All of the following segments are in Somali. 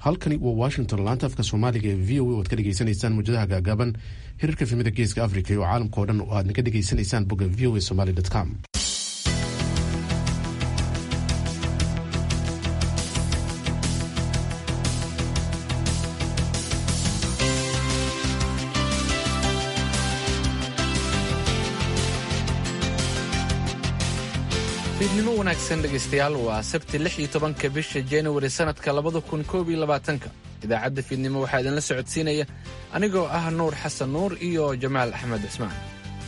halkani waa washington laanta afka soomaaliga ee v o a o ad ka dhegeysanaysaan muujadaha gaagaaban hirarka filmada geeska africa iyo caalamka o dhan oo aad naga dhegeysanaysaan bogga v o a somaly com fiidnimo wanaagsan dhegaystayaal waa sabti lix iyo tobanka bisha januari sannadka labada kun koob iyo labaatanka idaacadda fiidnimo waxaa idinla socodsiinaya anigoo ah nuur xasan nuur iyo jamaal axmed cismaan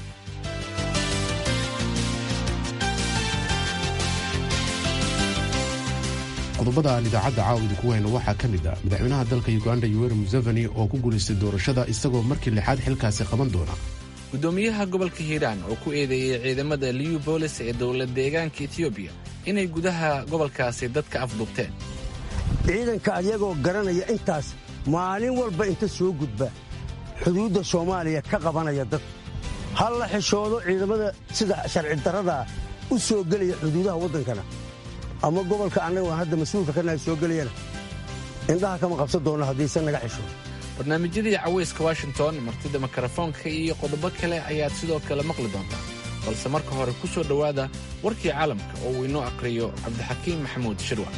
qodobada aan idaacadda caawa idinku hayno waxaa ka mid ah madaxweynaha dalka uganda yoweri museveni oo ku guulaystay doorashada isagoo markii lixaad xilkaasi qaban doona gudoomiyaha gobolka hiiraan oo ku eedeeyey ciidamada liu boolis ee dowlad deegaanka etiyoobiya inay gudaha gobolkaasi dadka afduubteen ciidanka ayagoo garanaya intaas maalin walba inta soo gudba xuduudda soomaaliya ka qabanaya dad hal la xishoodo ciidamada sida sharci darradaa u soo gelaya xuduudaha waddankana ama gobolka annaga aan hadda mas-uulka ka nahay soo gelayana indhaha kama qabsan doonno haddiise naga xishoodo barnaamijyadii cawayska washington martida mikrofoonka iyo qodobo kale ayaad sidoo kale maqli doontaa balse marka hore ku soo dhowaada warkii caalamka oo uu inoo aqhriyo cabdixakiim maxamuud shirwa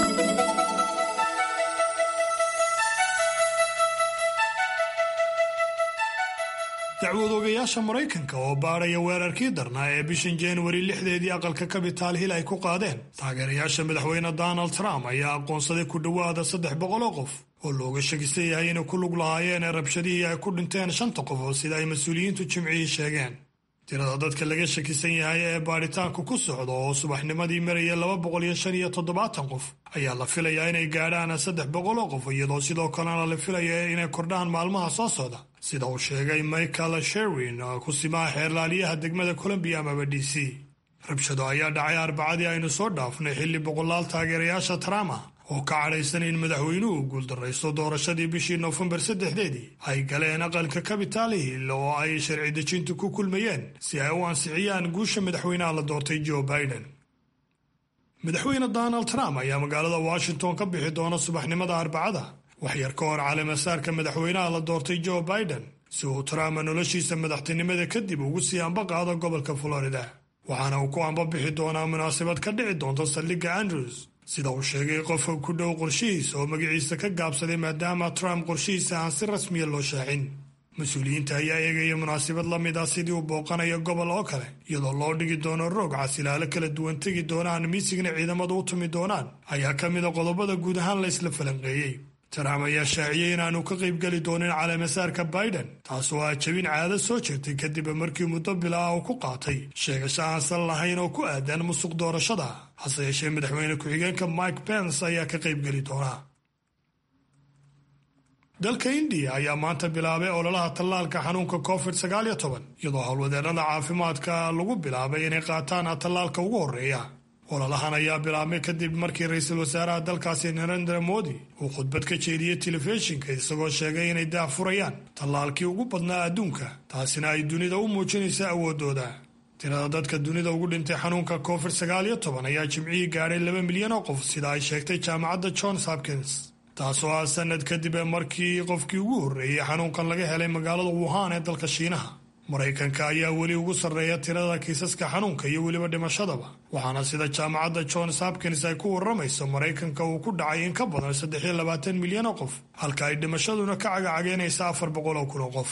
dacwad ogayaasha maraykanka oo baadhaya weerarkii darnaa ee bishan januari lixdeedii aqalka kabitaal hil ay ku qaadeen taageerayaasha madaxweyne donald trump ayaa aqoonsaday ku dhowaada saddex boqoloo qof oo looga shakisan yahay inay ku lug lahaayeen rabshadihii ay ku dhinteen shanta qof oo sida ay mas-uuliyiintu jimcihii sheegeen tirada dadka laga shakisan yahay ee baadhitaanku ku socda oo subaxnimadii maraya laba boqol iyo shan iyo toddobaatan qof ayaa la filayaa inay gaadhaan saddex boqol oo qof iyadoo sidoo kalena la filaya inay kordhaan maalmaha soo socda sida uu sheegay michael sherwin ku simaha xeerlaaliyaha degmada colombiya amaba d c rabshado ayaa dhacay arbacadii aynu soo dhaafnay xilli boqolaal taageerayaasha trump oo ka cadhaysan in madaxweynuhu guuldarraysto doorashadii bishii noofembar saddexdeedii ay galeen aqalka kabitaal hill oo ay sharci dejintu ku kulmayeen si ay u ansixiyaan guusha madaxweynaha la doortay joe biden madaxweyne donald trump ayaa magaalada washington ka bixi doona subaxnimada arbacada waxyar ka hor caleemasaarka madaxweynaha la doortay joe biden si uu trump noloshiisa madaxtinimada kadib ugu sii amba qaado gobolka florida waxaana uu ku amba bixi doonaa munaasabad ka dhici doonta saldhigga andrews sida uu sheegay qofka ku dhow qorshihiisa oo magaciisa ka gaabsaday maadaama trump qorshihiisa aan si rasmiya loo shaacin mas-uuliyiinta ayaa eegaya munaasabad la mid ah sidii uu booqanayo gobol oo kale iyadoo loo dhigi doono roog casilaalo kala duwan tegi doonaan miisigna ciidamadu u tumi doonaan ayaa ka mida qodobada guud ahaan la isla falanqeeyey trump ayaa shaaciyey inaanu ka qaybgeli doonin caleemasaarka biden taasoo ah jabin caado soo jirtay kadib markii muddo bila ah uu ku qaatay sheegasho aansan lahayn oo ku aadan musuq doorashada hase yeeshee madaxweyne ku-xigeenka mike pence ayaa ka qaybgeli doonaa dalka indiya ayaa maanta bilaabay ololaha tallaalka xanuunka covid sagaaliyo toban iyadoo howlwadeennada caafimaadka lagu bilaabay inay qaataan tallaalka ugu horreeya ololahan ayaa bilaabmay kadib markii ra-iisul wasaaraha dalkaasi narendra modi uu khudbad ka jeediyey telefishinka isagoo sheegay inay daahfurayaan tallaalkii ugu badnaa adduunka taasina ay dunida u muujinaysa awooddooda tirada dadka dunida ugu dhintay xanuunka covid sagaaliyo toban ayaa jimcihii gaadhay laba milyan oo qof sida ay sheegtay jaamacadda johns hopkins taasoo ah sanad kadib markii qofkii ugu horreeyey xanuunkan laga helay magaalada wuhan ee dalka shiinaha maraykanka ayaa weli ugu sarreeya tirada kiisaska xanuunka iyo weliba dhimashadaba waxaana sida jaamacadda johns hopkins ay ku warramayso maraykanka uu ku dhacay in ka badan saddexiyo labaatan milyan oo qof halka ay dhimashaduna ka cagacageynaysa afar boqol oo kun oo qof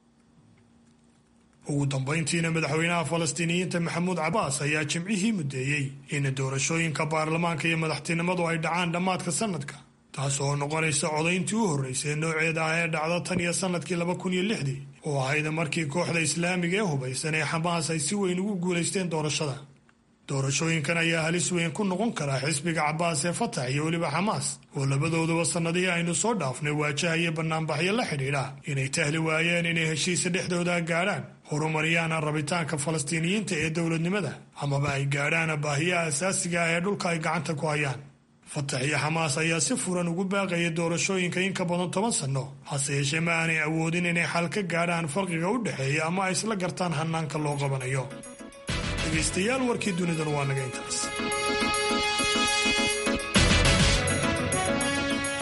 ugu dambayntiina madaxweynaha falastiiniyiinta maxamuud cabaas ayaa jimcihii muddeeyey in doorashooyinka baarlamaanka iyo madaxtinimadu ay dhacaan dhammaadka sanadka taas oo noqonaysa codayntii u horreysay nooceeda ah ee dhacda tan iyo sanadkii laba kun iyo lixdii oo ahayd markii kooxda islaamiga ee hubaysan ee xamaas ay si weyn ugu guulaysteen doorashada doorashooyinkan ayaa halis weyn ku noqon karaa xisbiga cabaas ee fatax iyo weliba xamaas oo labadooduba sannadihii aynu soo dhaafnay waajahaya bannaanbaxyo la xidhiidha inay tahli waayeen inay heshiisa dhexdooda gaadhaan horumariyaan rabitaanka falastiiniyiinta ee dowladnimada amaba ay gaadhaan baahiyaha asaasiga ah ee dhulka ay gacanta ku hayaan fatax iyo xamaas ayaa si furan ugu baaqaya doorashooyinka in ka badan toban sanno hase yeeshee ma aanay awoodin inay xal ka gaadhaan farqiga u dhexeeya ama ay isla gartaan hannaanka loo qabanayo dhegaystayaal warkii dunidan waa naga intaas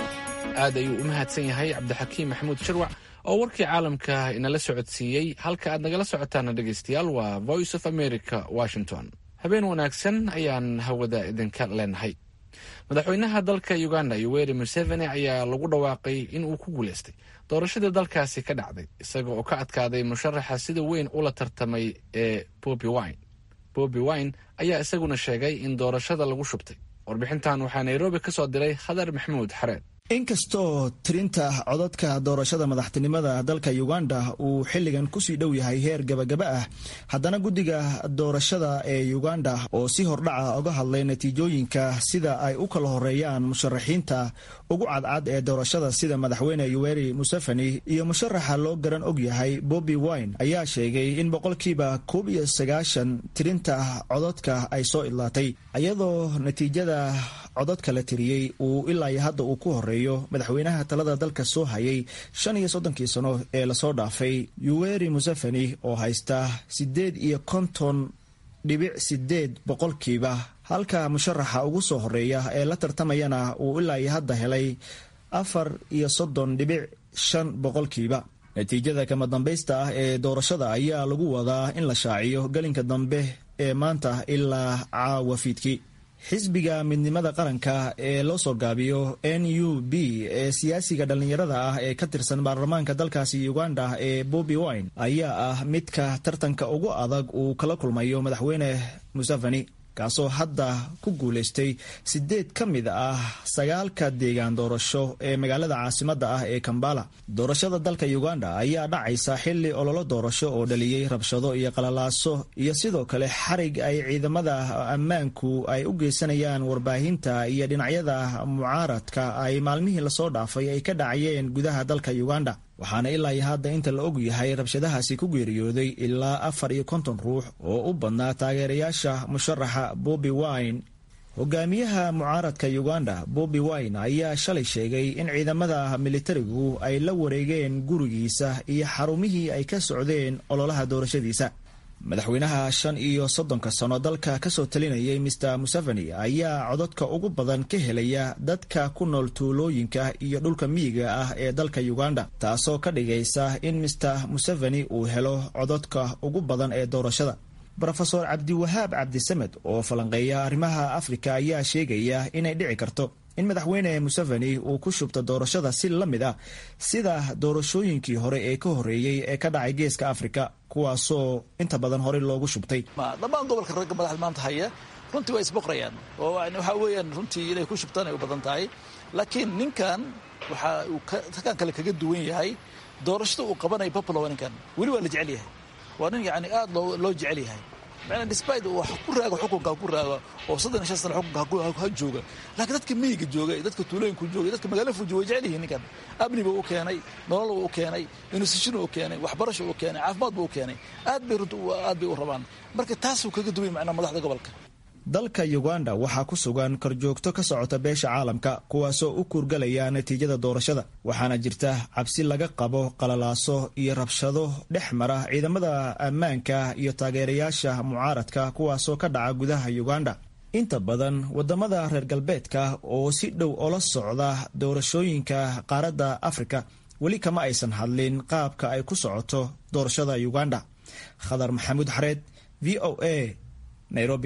aad ayuu u mahadsan yahay cabdixakiim maxamuud sharwac oo warkii caalamka inala socodsiiyey halka aad nagala socotaana dhegaystayaal waa voice of america washington habeen wanaagsan ayaan hawada idinka leenahay madaxweynaha dalka uganda yoweri museveni ayaa lagu dhawaaqay in uu ku guuleystay doorashadii dalkaasi ka dhacday isaga oo ka adkaaday musharaxa sida weyn ula tartamay ee bobi wine bobi wine ayaa isaguna sheegay in doorashada lagu shubtay warbixintan waxaa nairobi ka soo diray khadar maxamuud xareed inkastoo tirinta codadka doorashada madaxtinimada dalka uganda uu xilligan kusii dhow yahay heer gabagaba ah haddana guddiga doorashada ee uganda oo si hordhaca uga hadlay natiijooyinka sida ay u kala horeeyaan musharaxiinta ugu cadcad ee doorashada sida madaxweyne yoweri museveni iyo musharaxa loo garan og yahay bobi wine ayaa sheegay in boqolkiiba koob iyo sagaashan tirinta codadka ay soo idlaatay iyadoo natiijada codadka la tiriyey uu ilaa iyo hadda uu ku horeeyo madaxweynaha talada dalka soo hayay shan iyo soddonkii sano ee lasoo dhaafay yoweri museveni oo haysta siddeed iyo konton dhibic sideed boqolkiiba halka musharaxa ugu soo horeeya ee la tartamayana uu ilaa iyo hadda helay afar iyo soddon dhibic shan boqolkiiba natiijada kama dambaysta ah ee doorashada ayaa lagu wadaa in la shaaciyo gelinka dambe ee maanta ilaa caawa fiidkii xisbiga midnimada qaranka ee loo soo gaabiyo n u b ee siyaasiga dhallinyarada ah ee ka tirsan baarlamaanka dalkaasi uganda ee bobi wine ayaa ah midka tartanka ugu adag uu kala kulmayo madaxweyne museveni kaasoo hadda ku guulaystay sideed ka mid ah sagaalka deegaan doorasho ee magaalada caasimadda ah ee kambala doorashada dalka uganda ayaa dhacaysa xili ololo doorasho oo dhaliyey rabshado iyo qalalaaso iyo sidoo kale xarig ay ciidamada ammaanku ay u geysanayaan warbaahinta iyo dhinacyada mucaaradka ay maalmihii lasoo dhaafay ay ka dhacayeen gudaha dalka uganda waxaana ilaa iyo hadda inta la og yahay rabshadahaasi ku geeriyooday ilaa afar iyo konton ruux oo u badnaa taageerayaasha musharaxa bobi wine hogaamiyaha mucaaradka uganda bobi wine ayaa shalay sheegay in ciidamada militarigu ay la wareegeen gurigiisa iyo xarumihii ay ka socdeen ololaha doorashadiisa madaxweynaha shan iyo soddonka sano dalka kasoo talinayay mister museveni ayaa codadka ugu badan ka helaya dadka ku nool tuulooyinka iyo dhulka miyiga ah ee dalka uganda taasoo ka dhigaysa in mister museveni uu helo codadka ugu badan ee doorashada rofeor cabdiwahaab cabdisamed oo falanqeeya arrimaha afrika ayaa sheegaya inay dhici karto in madaxweyne museveni uu ku shubto doorashada si la mid ah sida doorashooyinkii hore ee ka horeeyey ee ka dhacay geeska afrika kuwaasoo inta badan horey loogu shubtay dhammaan gobolka ragga madaxda maanta haya runtii waa isboqrayaan oo waxaa weeyaan runtii inay ku shubtaan ay u badan tahay laakiin ninkan waxa uu takan kale kaga duwan yahay doorashada uu qabanayo popolo ninkan weli waa la jecel yahay waa nin yani aad loo jecel yahay macnaa despite uu wax ku raago xukunka ku raago oo soddon iyo shan sana xukunka ha jooga laakiin dadka miyiga jooga iyo dadka tuulooyinka jooga iyo dadka magaala fuji way jecel yihiin ninkan amni buu u keenay nolol buu u keenay institution uu keenay waxbarasho uu keenay caafimaad buu u keenay aad bay runta aad bay u rabaan marka taasuu kaga duway macnaa madaxda gobolka dalka uganda waxaa ku sugan korjoogto ka socota beesha caalamka kuwaasoo u kuurgalaya natiijada doorashada waxaana jirta cabsi laga qabo qalalaaso iyo rabshado dhex mara ciidamada ammaanka iyo taageerayaasha mucaaradka kuwaasoo ka dhaca gudaha uganda inta badan wadamada reer galbeedka oo si dhow ola socda doorashooyinka qaaradda afrika weli kama aysan hadlin qaabka ay ku socoto doorashada uganda khadar maxamuud xareed v o a nairobi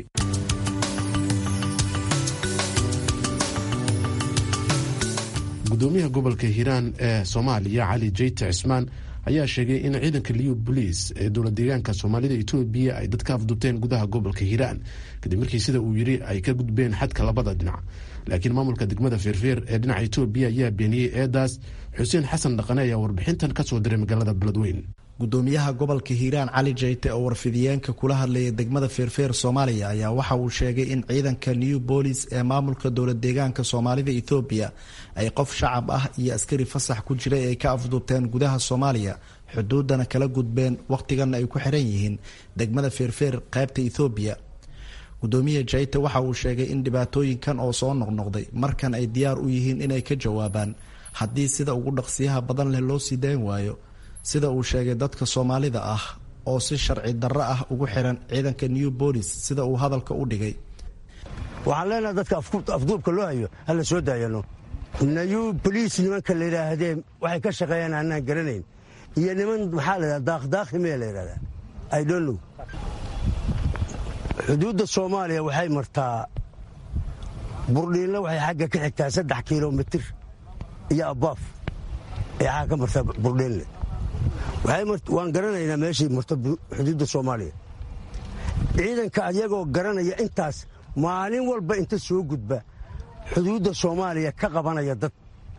gudoomiyaha gobolka hiiraan ee soomaaliya cali jeyte cismaan ayaa sheegay in ciidanka liyu boliis ee dowla deegaanka soomaalida etoobiya ay dadka afdubteen gudaha gobolka hiiraan kadib markii sida uu yiri ay ka gudbeen xadka labada dhinac laakiin maamulka degmada feerfeer ee dhinaca etoobiya ayaa beeniyey eedaas xuseen xasan dhaqane ayaa warbixintan kasoo diray magaalada beledweyn gudoomiyaha gobolka hiiraan cali jeyte oo warfidiyeenka kula hadlayay degmada feerfeer soomaaliya ayaa waxa uu sheegay in ciidanka new bolis ee maamulka dowla deegaanka soomaalida ethoobiya ay qof shacab ah iyo askari fasax ku jiray ay ka afduubteen gudaha soomaaliya xuduudana kala gudbeen wakhtigana ay ku xiran yihiin degmada feerfeer qaybta ethoobiya gudoomiya jeyte waxa uu sheegay in dhibaatooyinkan oo soo noqnoqday markan ay diyaar u yihiin inay ka jawaabaan haddii sida ugu dhaqsiyaha badan leh loo sii dayn waayo sida uu sheegay dadka soomaalida ah oo si sharci darro ah ugu xiran ciidanka new bolis sida uu hadalka u dhigay waxaan leenahay dadka afduubka loo hayo hala soo daayano nayu boliis nimanka la yidhaahdee waxay ka shaqeeyaan aanaan garanayn iyo niman maxaa la yidhahda daaqdaaqi mee la yidhahdaa idonlow xuduudda soomaaliya waxay martaa burdhiinla waxay xagga ka xigtaa saddex kilomitir iyo abaaf ay xagga ka martaa burdhiinle waan garanaynaa meeshay marto xuduudda soomaaliya ciidanka ayagoo garanaya intaas maalin walba inta soo gudba xuduudda soomaaliya ka qabanaya dad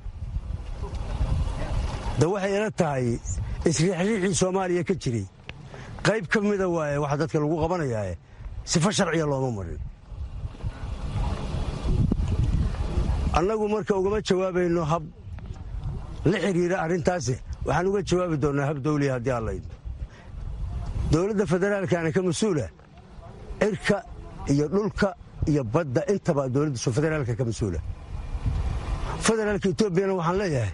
da waxay ila tahay isriixriixii soomaaliya ka jiray qayb ka mida waaye waxa dadka lagu qabanayaae sifo sharciya looma marin annagu marka ugama jawaabayno hab la xidhiira arrintaasi waxaan uga jawaabi doonnaa hab dawliya haddii allaydno dowladda federaalkaana ka mas-uula cirka iyo dhulka iyo badda intaba dowladda federaalka ka mas-uula federaalka etoobiyana waxaan leeyahay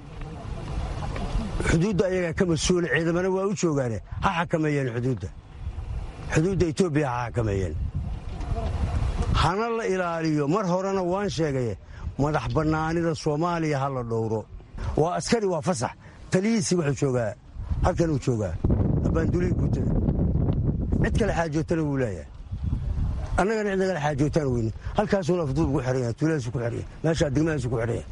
xuduudda ayagaa ka mas-uula ciidamana waa u joogaane ha xakameeyeen xuduudda xuduudda etoobiya ha xakameeyeen hana la ilaaliyo mar horena waan sheegaye madax bannaanida soomaaliya ha la dhowro waa askari waa fasax taliyiisii wuxuu joogaa halkan uu joogaa abbaandulihi guutada cid kale xaajootana wuu leeyahay annagana cid nagala xaajootaan weyne halkaasuuna afduub ugu xihan yahay tuuladasu ku xihan yahay meeshaa degmadaasu ku xidhan yahay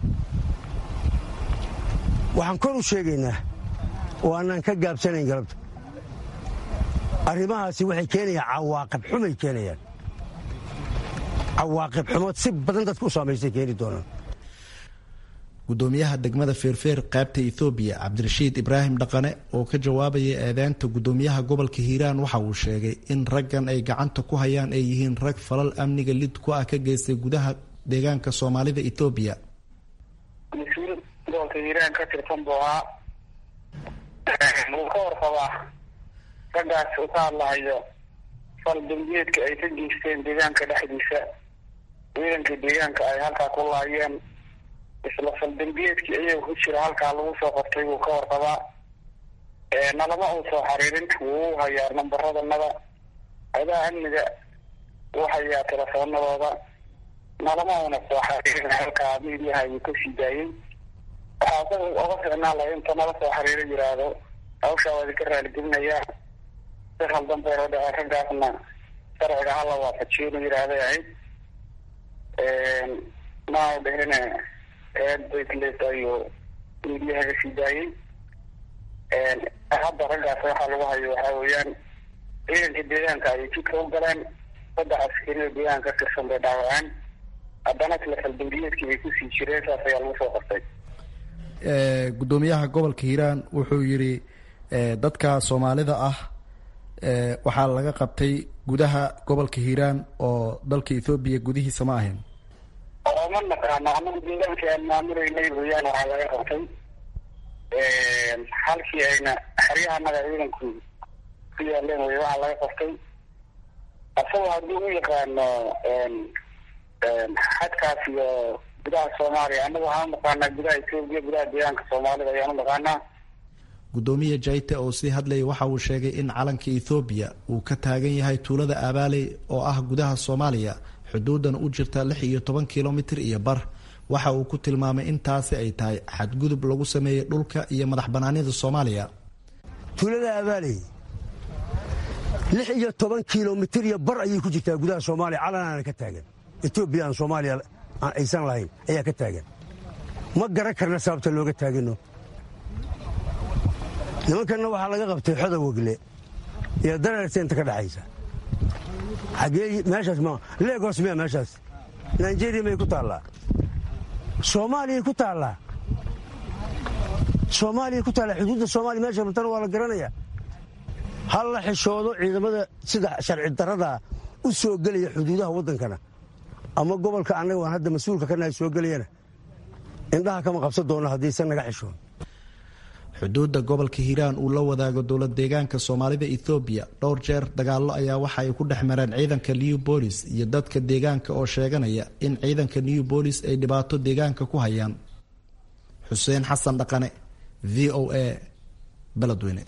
waxaan kor u sheegaynaa oo annaan ka gaabsanayn galabta arrimahaasi waxay keenayaan cawaaqib xumay keenayaan cawaaqib xumood si badan dadka u saamaystay keeni doonaan gudoomiyaha degmada feerfeer qaybta ethoobiya cabdirashiid ibraahim dhaqane oo ka jawaabaya eedeynta gudoomiyaha gobolka hiiraan waxa uu sheegay in raggan ay gacanta ku hayaan ay yihiin rag falal amniga lid ku ah ka geystay gudaha deegaanka soomaalida ethoobiya mas-uul gobolka hiiraan ka tirsan buu ahaa wuu ka warqabaa raggaas uu ka hadlahayo fal dambiyeedka ay ka geysteen deegaanka dhexdiisa ciidanka deegaanka ay halkaa ku laayeen isla faldambiyeedkii iyaga ku jira halkaa lagu soo qortay wuu ka warqabaa nalama uu soo xariirin wuu u hayaa nambaradannada adaha amniga wuu hayaa telefoonadooda nalama una soo xariirin halkaa midiyaha ayuu ka sii daayey waxaa asaga oga ficnaan lahay inta nala soo xiriiro yidhaahdo hawshaa waa idinka raaligelinayaa si khaldan bay loo dhacay raggaasna sharciga hala waafajiyo inu yidhaahday ahayd maa dhihine eed baytles ayuu midiyaha ka sii daayey hadda raggaas waxaa lagu hayo waxaa weeyaan ciidanka deegaanka ayay jidka u galeen saddex askariyo deegaanka ka tirsan bay dhaawaceen haddana isla faldambiyeedkii bay kusii jireen saas ayaa lagu soo qortay gudoomiyaha gobolka hiiraan wuxuu yidhi dadka soomaalida ah waxaa laga qabtay gudaha gobolka hiiraan oo dalka ethoobiya gudihiisa ma ahayn ooma naqaano anagu deegaanka aan maamuleynay weyaan waxaa laga qabtay halkii ayna xeryahanaga ciidanku ku yaaleen wey waxaa laga qabtay asagoo haddii u yaqaano xadkaas iyo gudaha soomaaliya anagu waxaan u naqaanaa gudaha etoobiya gudaha deegaanka soomaalida ayaan u naqaanaa gudoomiye jaite oo sii hadlayay waxa uu sheegay in calanka ethoobiya uu ka taagan yahay tuulada abaaley oo ah gudaha soomaaliya xuduudan u jirta lix iyo toban kilomitir iyo bar waxa uu ku tilmaamay intaasi ay tahay xadgudub lagu sameeyey dhulka iyo madax banaanida soomaaliya tuulada abaaley lix iyo toban kilomitir iyo bar ayay ku jirtaa gudaha soomaaliya calanaana ka taagan etoobiya aan soomaaliya aan aysan lahayn ayaa ka taagan ma garan karna sababta looga taagano nimankanna waxaa laga qabtay xoda wegle iyo dareerta inta ka dhexaysa xagee meeshaas ma legos miya meeshaas nigeria may ku taallaa soomaaliyay ku taallaa soomaaliyay ku taallaa xuduudda soomaaliya meesha matana waa la garanaya hal la xishoodo ciidamada sida sharci darada u soo gelaya xuduudaha waddankana ama gobolka annaga waan hadda mas-uulka ka nahay soo gelayana indhaha kama qabsan doono haddiisan naga xishoon xuduudda gobolka hiiraan uu la wadaago dowlad deegaanka soomaalida ethoobiya dhowr jeer dagaallo ayaa waxa ay ku dhex mareen ciidanka new bolis iyo dadka deegaanka oo sheeganaya in ciidanka new bolis ay dhibaato deegaanka ku hayaan xuseen xasan dhaqane v o a beledweyne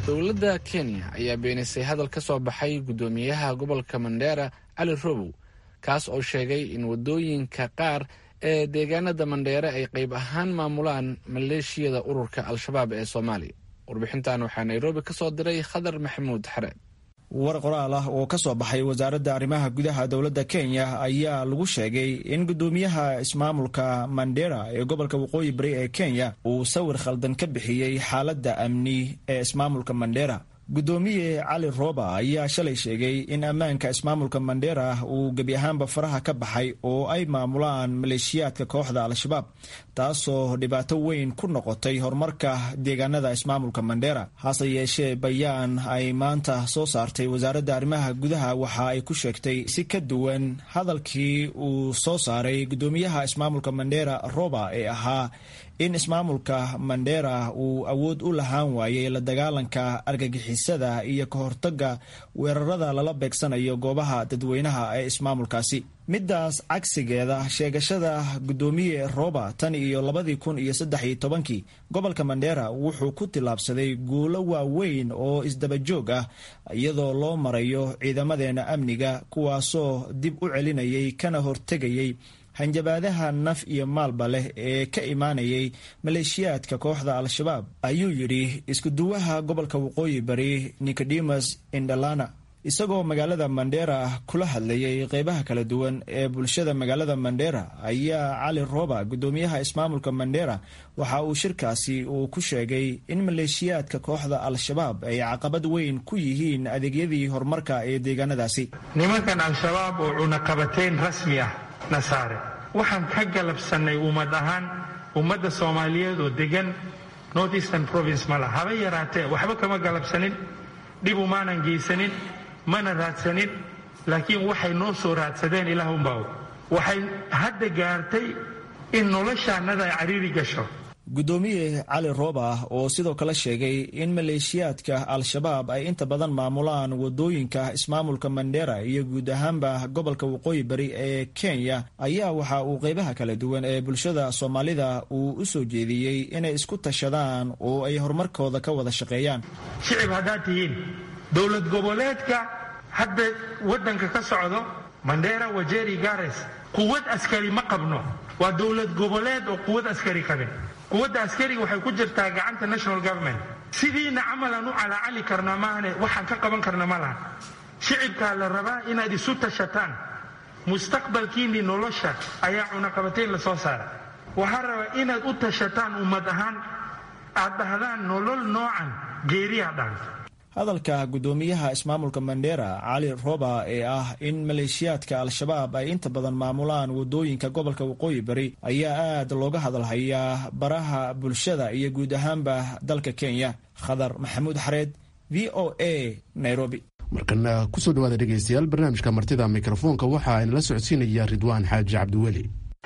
dowladda kenya ayaa beenisay hadal ka soo baxay guddoomiyaha gobolka mandheera cali robow kaas oo sheegay in waddooyinka qaar ee deegaanada mandheere ay qayb ahaan maamulaan maleeshiyada ururka al-shabaab ee soomaaliya warbixintan waxaa nairobi ka soo diray khadar maxamuud xareed war qoraal ah oo ka soo baxay wasaaradda arrimaha gudaha dowladda kenya ayaa lagu sheegay in guddoomiyaha ismaamulka mandera ee gobolka waqooyi bari ee kenya uu sawir khaldan ka bixiyey xaaladda amni ee ismaamulka mandera guddoomiye cali roba ayaa shalay sheegay in ammaanka ismaamulka mandera uu gebi ahaanba faraha ka baxay oo ay maamulaan maleeshiyaadka kooxda al-shabaab taasoo dhibaato weyn ku noqotay horumarka deegaanada ismaamulka mandera hase yeeshee bayaan ay maanta soo saartay wasaaradda arrimaha gudaha waxa ay ku sheegtay si ka duwan hadalkii uu soo saaray guddoomiyaha ismaamulka mandera roba ee ahaa in ismaamulka mandera uu awood u lahaan waayey la dagaalanka argagixisada iyo ka hortaga weerarada lala beegsanayo goobaha dadweynaha ee ismaamulkaasi middaas cagsigeeda sheegashada guddoomiye roba tan iyo labadii kun iyo saddex iyo tobankii gobolka mandera wuxuu ku tillaabsaday guulo waaweyn oo isdabajoog ah iyadoo loo marayo ciidamadeena amniga kuwaasoo dib u celinayay kana hortegayay hanjabaadaha naf iyo maalba leh ee ka imaanayay maleeshiyaadka kooxda al-shabaab ayuu yidhi iskuduwaha gobolka waqooyi bari nicodemus indalana isagoo magaalada mandera kula hadlayay qeybaha kala duwan ee bulshada magaalada mandera ayaa cali roba guddoomiyaha ismaamulka mandera waxa uu shirkaasi uu ku sheegay in maleeshiyaadka kooxda al-shabaab ay caqabad weyn ku yihiin adeegyadii horumarka ee deegaanadaasi nimankan al-shabaab oo cunaqabateyn rasmi ah na saare waxaan ka galabsannay ummad ahaan ummadda soomaaliyeed oo degan north eastern province ma laha haba yaraatee waxba kama galabsanin dhib umaanan geysanin mana raadsanin laakiin waxay noo soo raadsadeen ilaah unbaa waxay hadda gaartay in noloshaannada ay cariiri gasho guddoomiye cali rooba oo sidoo kale sheegay in maleeshiyaadka al-shabaab ay inta badan maamulaan wadooyinka ismaamulka mandera iyo guud ahaanba gobolka waqooyi bari ee kenya ayaa waxa uu qeybaha kala duwan ee bulshada soomaalida uu u soo jeediyey inay isku tashadaan oo ay horumarkooda ka wada shaqeeyaan shicib haddaad tihiin dowlad goboleedka hadda waddanka ka socdo mandera wajeri gares quwad askari ma qabno waa dowlad goboleed oo quwad askari qabe quwadda askariga waxay ku jirtaa gacanta national government sidiina camalan u calaacali karna maahane waxaan ka qaban karna ma laha shicibkaa la rabaa inaad isu tashataan mustaqbalkiinnii nolosha ayaa cunaqabatayn la soo saara waxaa rabaa inaad u tashataan ummad ahaan aad dhahdaan nolol noocan geeriya dhaanta hadalka guddoomiyaha ismaamulka mandera cali roba ee ah in maleeshiyaadka al-shabaab ay inta badan maamulaan wadooyinka gobolka waqooyi bari ayaa aad looga hadalhayaa baraha bulshada iyo guud ahaanba dalka kenya khadar maxamuud xareed v o a nairobi markana kusoo dhawaada dhegeystayaal barnaamijka martida mikrofoonka waxa aynala socodsiinaya ridwaan xaaji cabdiweli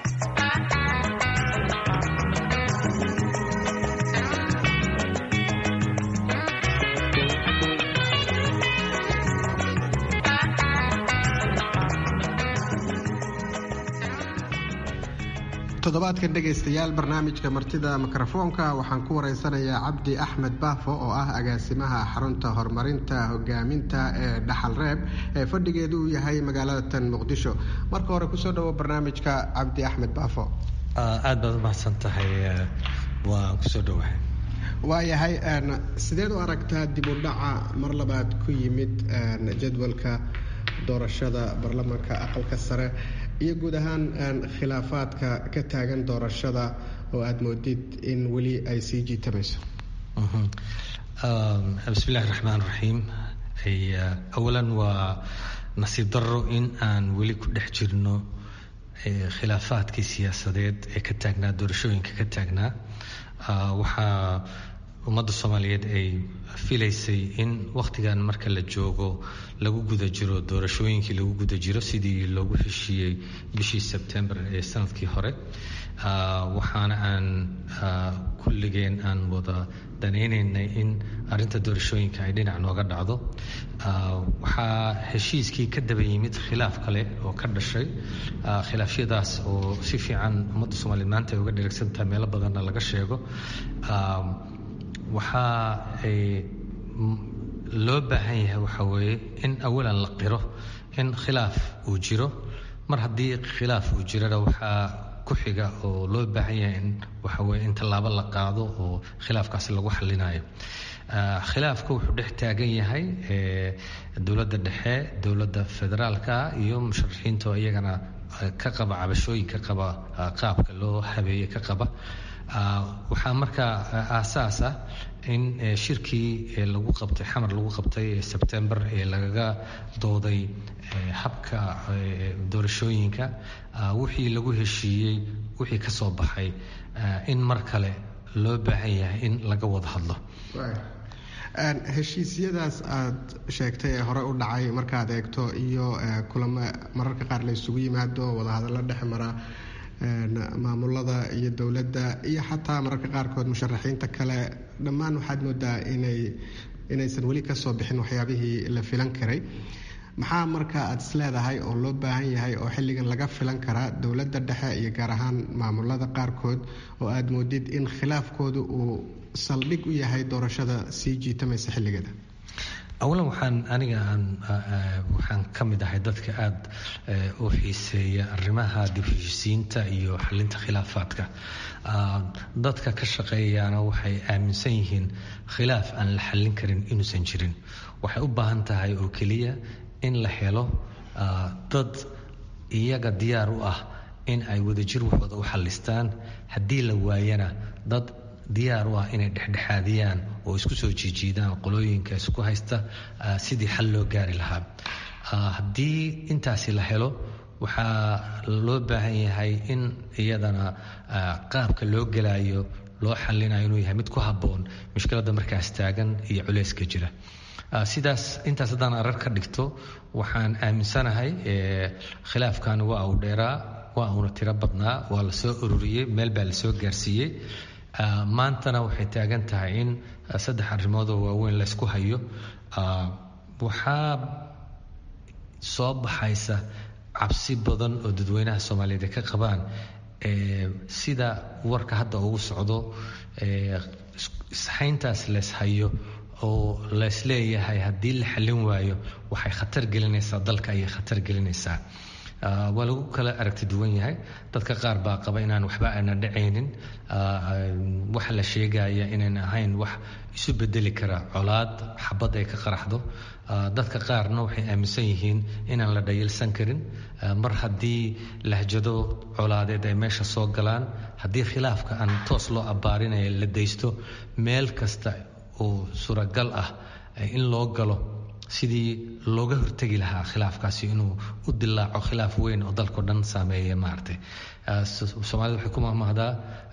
toddobaadkan dhegaystayaal barnaamijka martida mikrofoonka waxaan ku wareysanayaa cabdi axmed baafo oo ah agaasimaha xarunta horumarinta hogaaminta ee dhaxal reeb ee fadhigeedu uu yahay magaalada tan muqdisho marka hore kusoo dhawo barnaamijka cabdi axmed baafo aad baad umahadsan tahay waan kusoo dhawahay waayahay sideed u aragtaa dib u dhaca mar labaad ku yimid jadwalka doorashada baarlamaanka aqalka sare iyo guud ahaan khilaafaadka ka taagan doorashada oo aada moodid in weli ay sii jiitamayso bismillahi raxmaan raxiim awalan waa nasiib darro in aan weli ku dhex jirno khilaafaadkii siyaasadeed ee ka taagnaa doorashooyinka ka taagnaa waxaa ummadda soomaaliyeed ay filaysay in wakhtigan marka la joogo lagu guda jiro doorashooyinkii lagu guda jiro sidii loogu heshiiyey bishii sebtembar ee sanadkii hore waxaana aan kulligeen aan wada danaynaynay in arinta doorashooyinka ay dhinac nooga dhacdo waxaa heshiiskii ka daba yimid khilaaf kale oo ka dhashay khilaafyadaas oo si fiican ummadda soomaaliyeed maanta ay uga dheregsantahay meelo badanna laga sheego waxaa ay loo baahan yahay waxa weeye in awalan la qiro in khilaaf uu jiro mar haddii khilaaf uu jirana waxaa ku xiga oo loo baahan yahay in waxa weye in tallaabo la qaado oo khilaafkaasi lagu xallinayo khilaafka wuxuu dhex taagan yahay dowladda dhexe dowladda federaalka iyo musharaxiinta oo iyagana ka qaba cabashooyinka qaba qaabka loo habeeye ka qaba waxaa markaa aasaas ah in shirkii lagu qabtay xamar lagu qabtay sebtembar ee lagaga dooday habka doorashooyinka wixii lagu heshiiyey wixii ka soo baxay in mar kale loo baahan yahay in laga wada hadlo heshiisyadaas aad sheegtay ee hore u dhacay markaad eegto iyo kulamo mararka qaar la isugu yimaado wadahadallo dhex mara maamulada iyo dowladda iyo xataa mararka qaarkood musharaxiinta kale dhammaan waxaad moodaa inay inaysan weli kasoo bixin waxyaabihii la filan karay maxaa marka aad is leedahay oo loo baahan yahay oo xilligan laga filan karaa dowladda dhexe iyo gaar ahaan maamulada qaarkood oo aad moodid in khilaafkoodu uu saldhig u yahay doorashada sii jiitamaysa xilligeeda awalan waxaan aniga aan waxaan ka mid ahay dadka aada u xiiseeya arrimaha dib heshisiinta iyo xalinta khilaafaadka dadka ka shaqeeyaana waxay aaminsan yihiin khilaaf aan la xallin karin inuusan jirin waxay u baahan tahay oo keliya in la helo dad iyaga diyaar u ah in ay wadajir waxooda u xallistaan haddii la waayana dad diyaar u ah inay dhexdhexaadiyaan oo isku soo jiijiidaan qolooyinka isku haysta sidii xal loo gaari lahaa haddii intaasi la helo waxaa loo baahan yahay in iyadana qaabka loo gelayo loo xalinayo inuu yahay mid ku habboon mushkiladda markaas taagan iyo culeyska jira sidaas intaas haddaan arar ka dhigto waxaan aaminsanahay khilaafkan waa uu dheeraa waa uuna tiro badnaa waa la soo ururiyey meel baa la soo gaarsiiyey maantana waxay taagan tahay in saddex arrimoodoo waaweyn laysku hayo waxaa soo baxaysa cabsi badan oo dadweynaha soomaaliyeed ay ka qabaan sida warka hadda ugu socdo ishayntaas leys hayo oo lays leeyahay haddii la xallin waayo waxay khatar gelinaysaa dalka ayay khatar gelinaysaa waa lagu kala aragti duwan yahay dadka qaar baa qaba inaan waxba aana dhacaynin waxa la sheegaya inaan ahayn wax isu bedeli kara colaad xabad ay ka qaraxdo dadka qaarna waxay aaminsan yihiin inaan la dhayilsan karin mar haddii lahjado colaadeed ay meesha soo galaan haddii khilaafka aan toos loo abbaarinaya la daysto meel kasta oo suuragal ah in loo galo sidii looga hortegi lahaa khilaafkaasi inuu u dilaaco khilaaf weyn oo dalkao dhan saameeya maaragtay soomaalida waxay ku mahmahdaa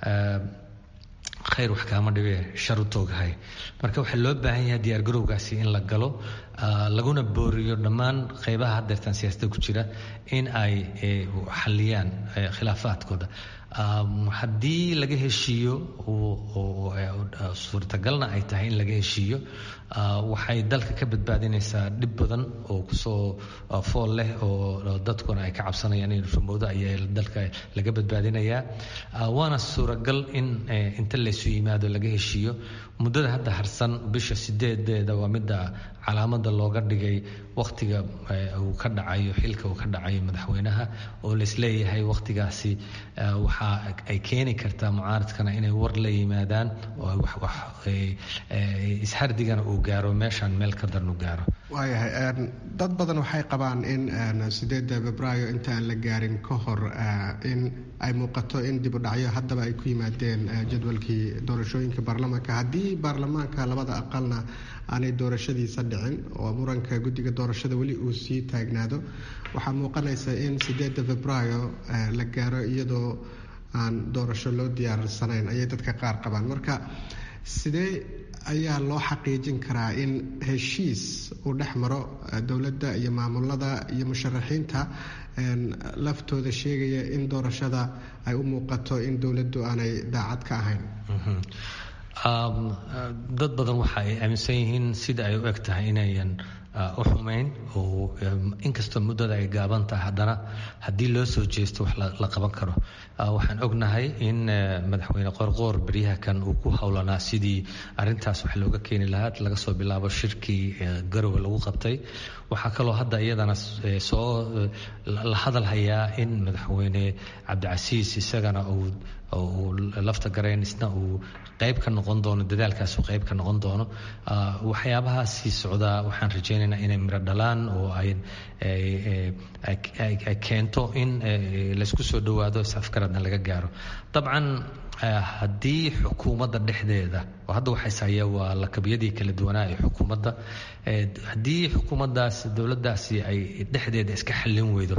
khayr wax kaama dhibe shar u tooghay marka waxaa loo baahan yahay diyaargarowgaasi in la galo laguna booriyo dhammaan qeybaha haddeertan siyaasadda ku jira in ay xalliyaan khilaafaadkooda haddii laga heshiiyo suurtagalna ay tahay in laga heshiiyo waxay dalka ka badbaadinaysaa dhib badan oo kusoo fool leh oo dadkuna ay ka cabsanayaan in rumowdo ayaa dalka laga badbaadinayaa waana suuragal in inta laysu yimaado laga heshiiyo muddada hadda harsan bisha sideedeeda waa midda calaamada looga dhigay wakhtiga uu ka dhacayo xilka uu ka dhacayo madaxweynaha oo laisleeyahay wakhtigaasi waxa ay keeni kartaa mucaaradkana inay war la yimaadaan oo ishardigana uu gaaro meeshaan meel ka darnu gaaro waayahay dad badan waxay qabaan in sideeda febraayo inta aan la gaarin ka hor in ay muuqato in dib u dhacyo haddaba ay ku yimaadeen jadwalkii doorashooyinka baarlamaanka haddii baarlamaanka labada aqalna aanay doorashadiisa dhicin oo muranka guddiga doorashada weli uu sii taagnaado waxaa muuqanaysa in sideeda febraayo la gaaro iyadoo aan doorasho loo diyaarsanayn ayay dadka qaar qabaan marka sidee ayaa loo xaqiijin karaa in heshiis uu dhex maro dowladda iyo maamulada iyo musharaxiinta laftooda sheegaya in doorashada ay u muuqato in dowladdu aanay daacad ka ahayn dad badan waxa ay aaminsan yihiin sida ay u eg tahay inayan u xumayn oo inkastoo muddada ay gaaban tahay haddana haddii loo soo jeesto wax la qaban karo waxaan ognahay in madaxweyne qorqoor beryaha kan uu ku howlanaa sidii arintaas wax looga keeni lahaa laga soo bilaabo shirkii garowe lagu qabtay waxaa kaloo hadda iyadana soo la hadal hayaa in madaxweyne cabdicasiis isagana uu uu lafta garayn isna uu qayb ka noqon doono dadaalkaas uu qayb ka noqon doono waxyaabahaasii socdaa waxaan rajaynaynaa inay miro dhalaan oo ay ay keento in laysku soo dhowaado is-afgaradna laga gaaro dabcan haddii xukuumadda dhexdeeda oo hadda waxays haya waa lakabyadii kala duwanaa ee xukuumadda haddii xukuumaddaas dowladdaasi ay dhexdeeda iska xallin weydo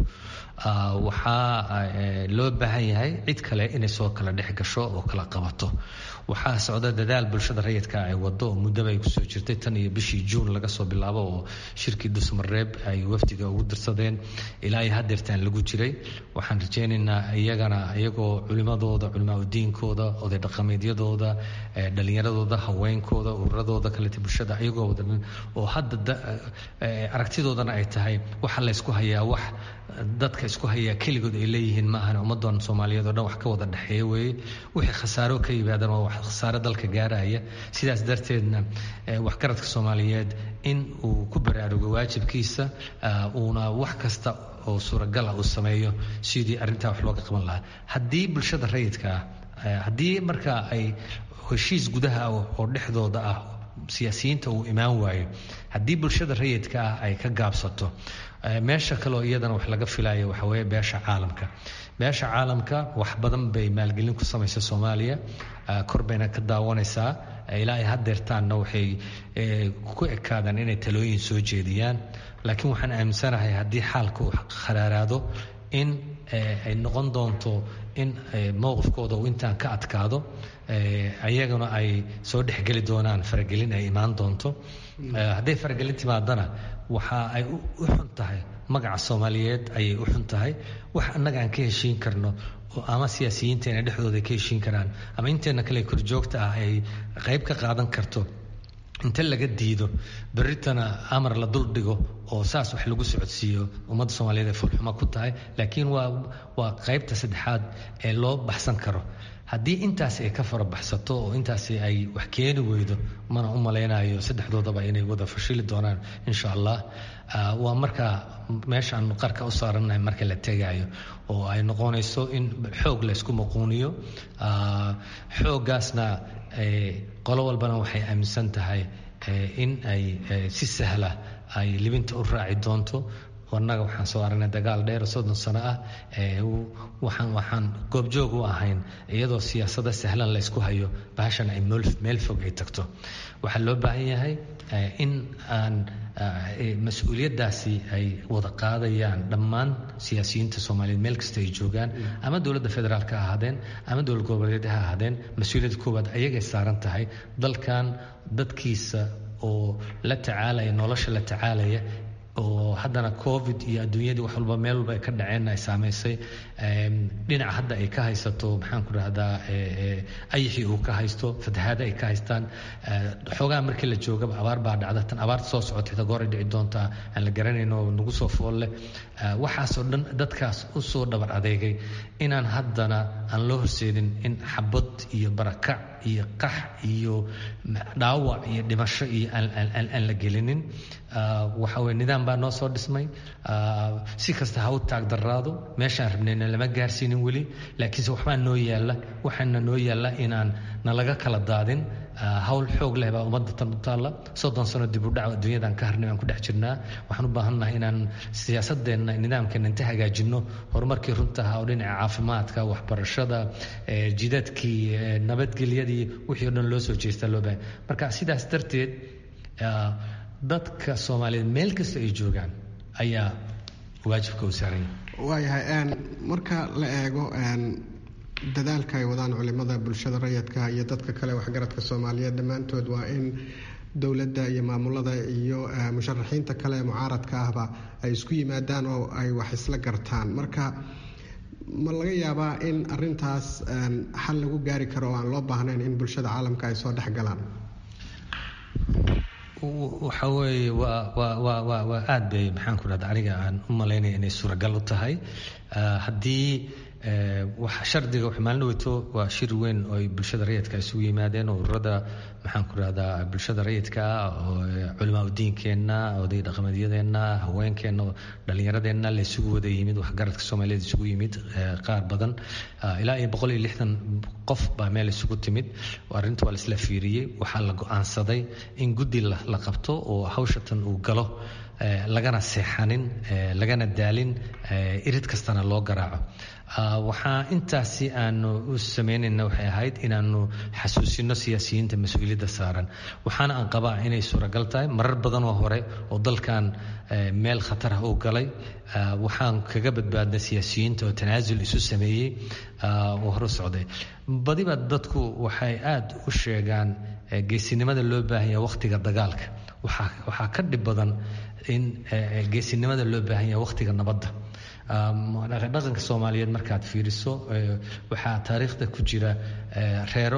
waxaa loo baahan yahay cid kale inay soo kala dhex gasho oo kala qabato waxaa socda dadaal bulshada rayidka ay wado oo muddaba ay kusoo jirtay tan iyo bishii juun laga soo bilaabo oo shirkii dusmareeb ay wafdiga ugu dirsadeen ilaa iyo hadeertaan lagu jiray waxaan rajaynaynaa iyagana iyagoo culimadooda culimaa udiinkooda oday dhaqameedyadooda dhalinyaradooda haweenkooda ururadooda kaleta bulshada iyagoo wada oo hadda aragtidoodana ay tahay waxa laysku hayaa wax dadka isku hayaa keligood ay leeyihiin ma ahan ummadan soomaaliyeed oo dhan wax ka wada dhexeeya weeye wixii khasaaro ka yimaadan waa wax khasaaro dalka gaaraya sidaas darteedna waxgaradka soomaaliyeed in uu ku baraarugo waajibkiisa uuna wax kasta oo suuragal ah uu sameeyo sidii arrintaa wax looga qaban lahaa haddii bulshada rayidka ah haddii marka ay heshiis gudaha oo dhexdooda ah siyaasiyiinta uu imaan waayo haddii bulshada rayidka ah ay ka gaabsato meesha kaleoo iyadana wax laga filayo waxa weeye beesha caalamka beesha caalamka wax badan bay maalgelin ku samaysa soomaaliya kor bayna ka daawanaysaa ilaa ay hadeertaanna waxay ku ekaadaan inay talooyin soo jeediyaan laakiin waxaan aaminsanahay haddii xaalka uu kharaaraado in ay noqon doonto in mowqifkooda uu intaan ka adkaado ayaguna ay soo dhexgeli doonaan faragelin ay imaan doonto hadday faragelin timaadana waxa ay u xun tahay magaca soomaaliyeed ayay u xun tahay wax annaga aan ka heshiin karno oo ama siyaasiyiinteena dhexdooda ay ka heshiin karaan ama inteena kale korjoogta ah ay qayb ka qaadan karto inta laga diido berritana amar la dul dhigo oo saas wax lagu socodsiiyo ummadda soomaaliyeed ay fulxumo ku tahay laakiin waa waa qaybta saddexaad ee loo baxsan karo haddii intaasi ay ka farabaxsato oo intaasi ay wax keeni weydo mana u malaynayo saddexdoodaba inay wada fashili doonaan insha allah waa markaa meesha aanu qarka u saarannahay marka la tegaayo oo ay noqonayso in xoog laysku maquuniyo xooggaasna qolo walbana waxay aaminsan tahay in ay si sahla ay libinta u raaci doonto annaga waxaan soo aragnay dagaal dheer soddon sano ah waxaan waxaan goobjoog u ahayn iyadoo siyaasada sahlan laysku hayo bahashan ay meel fog ay tagto waxaa loo baahan yahay in aan mas-uuliyaddaasi ay wada qaadayaan dhammaan siyaasiyiinta soomaaliyeed meel kasta ay joogaan ama dowladda federaalk ha ahaadeen ama dowlad goboleed ha ahaadeen mas-uuliyadda koowaad ayagay saaran tahay dalkan dadkiisa oo la tacaalaya nolosha la tacaalaya oo haddana covid iyo adduunyadii wax walba meel walba ay ka dhaceen ay saamaysay dhinaca hadda ay ka haysato maxaan ku rahdaa ayixii uu ka haysto fatahaada ay ka haystaan xoogaha markii la joogaba abaar baa dhacda tan abaarta soo socotay ta goor ay dhici doontaa aan la garanayn oo nagu soo foolle waxaasoo dhan dadkaas u soo dhabar adeegay inaan haddana aan loo horseedin in xabad iyo barakac iyo qax iyo dhaawac iyo dhimasho iyo aan la gelinin waxa weye nidaam baa noo soo dhismay si kasta ha u taagdaraado meeshaan rabnayna lama gaarsiinin weli laakiinse waxbaa noo yaalla waxaana noo yaalla inaan nalaga kala daadin hawl xoog leh baa ummadda tan u taalla soddon sano dib u dhac adduunyadan ka harnay aan ku dhex jirnaa waxaan u baahannahay inaan siyaasadeenna nidaamkeena inta hagaajinno horumarkii runtaha oo dhinaca caafimaadka waxbarashada jidadkii nabadgelyadii wixii o dhan loo soo jeestaa loo baahay marka sidaas darteed dadka soomaaliyeed meel kasta ay joogaan ayaa waajibka u saaran yahay waayahay marka la eego dadaalka ay wadaan culimada bulshada rayidka iyo dadka kale waxgaradka soomaaliyeed dhammaantood waa in dowladda iyo maamulada iyo musharaxiinta kale ee mucaaradka ahba ay isku yimaadaan oo ay wax isla gartaan marka ma laga yaabaa in arintaas xal lagu gaari karo oo aan loo baahnayn in bulshada caalamka ay soo dhex galaan waxa weeye waa waa waa waa waa aad bay maxaan ku dhahda aniga aan u malaynaya inay suuragal u tahay haddii waxa shardiga wax maalin weyto waa shir weyn oo ay bulshada rayidka isugu yimaadeen oo ururada maxaan ku dhahdaa bulshada rayidka oo culimaa udiinkeenna oday dhaqameedyadeenna haweenkeenna dhallinyaradeenna la isugu wada yimid waxgaradka soomaaliyeed isugu yimid qaar badan ilaa iyo boqol iyo lixdan qof baa meel isugu timid arrinta waa la isla fiiriyey waxaa la go-aansaday in guddi la qabto oo hawshatan uu galo lagana seexanin lagana daalin irid kastana loo garaaco waxaa intaasi aanu u samaynayna waxay ahayd inaanu xasuusino siyaasiyiinta mas-uuliyadda saaran waxaana aan qabaa inay suuragal tahay marar badan oo hore oo dalkan meel khatar ah uu galay waxaan kaga badbaadnay siyaasiyiinta oo tanaasul isu sameeyey oo hore socday badiba dadku waxay aada u sheegaan geesinimada loo baahanya wakhtiga dagaalka waxaa ka dhib badan in geesinimada loo baahanya wakhtiga nabadda dhaqanka soomaaliyeed markaad fiiriso waxaa taariikhda ku jira reero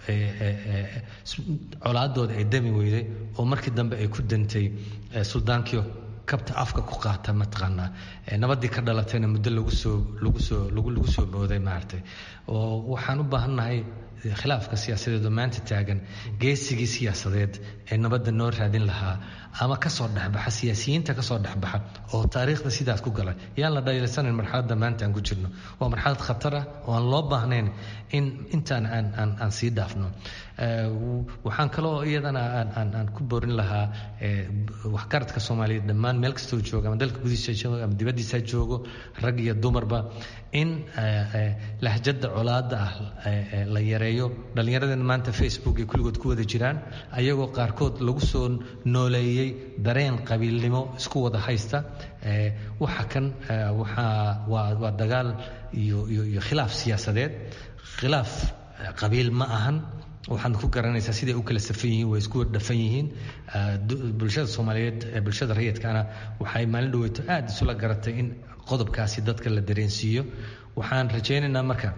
colaadooda ay dami weyday oo markii dambe ay ku dantay suldaankii kabta afka ku qaata mataqaanaa nabadii ka dhalatayna muddo lagu soo lagu soo lagu soo booday maaragtay oo waxaan u baahannahay khilaafka siyaasadeed oo maanta taagan geesigii siyaasadeed ee nabadda noo raadin lahaa ama kasoo dhexbaxa siyaasiyiinta kasoo dhexbaxa oo taariikhda sidaas ku galay yaan la dhayilsanan marxaladda maanta aan ku jirno waa marxalad khatar ah oo aan loo baahnayn in intaan aan aan aan sii dhaafno waxaan kaloo iyadana aan aan aan ku boorin lahaa waxgaradka soomaaliyeed dhammaan meel kastoo jooga ama dalka gudihiisa joogo ama dibaddiisa joogo rag iyo dumarba in lahjada colaada ah la yareeyo dhallinyaradeen maanta facebook ay kulligood ku wada jiraan ayagoo qaarkood lagu soo nooleeyey dareen qabiilnimo isku wada haysta waxa kan waxaa waa waa dagaal iyo iyo iyo khilaaf siyaasadeed khilaaf qabiil ma ahan waxaad ku garanaysaa siday u kala safan yihiin way isku dhafan yihiin bulshada soomaaliyeed bulshada rayidkana waxay maalin dhaweyto aada isula garatay in qodobkaasi dadka la dareensiiyo waxaan rajaynaynaa marka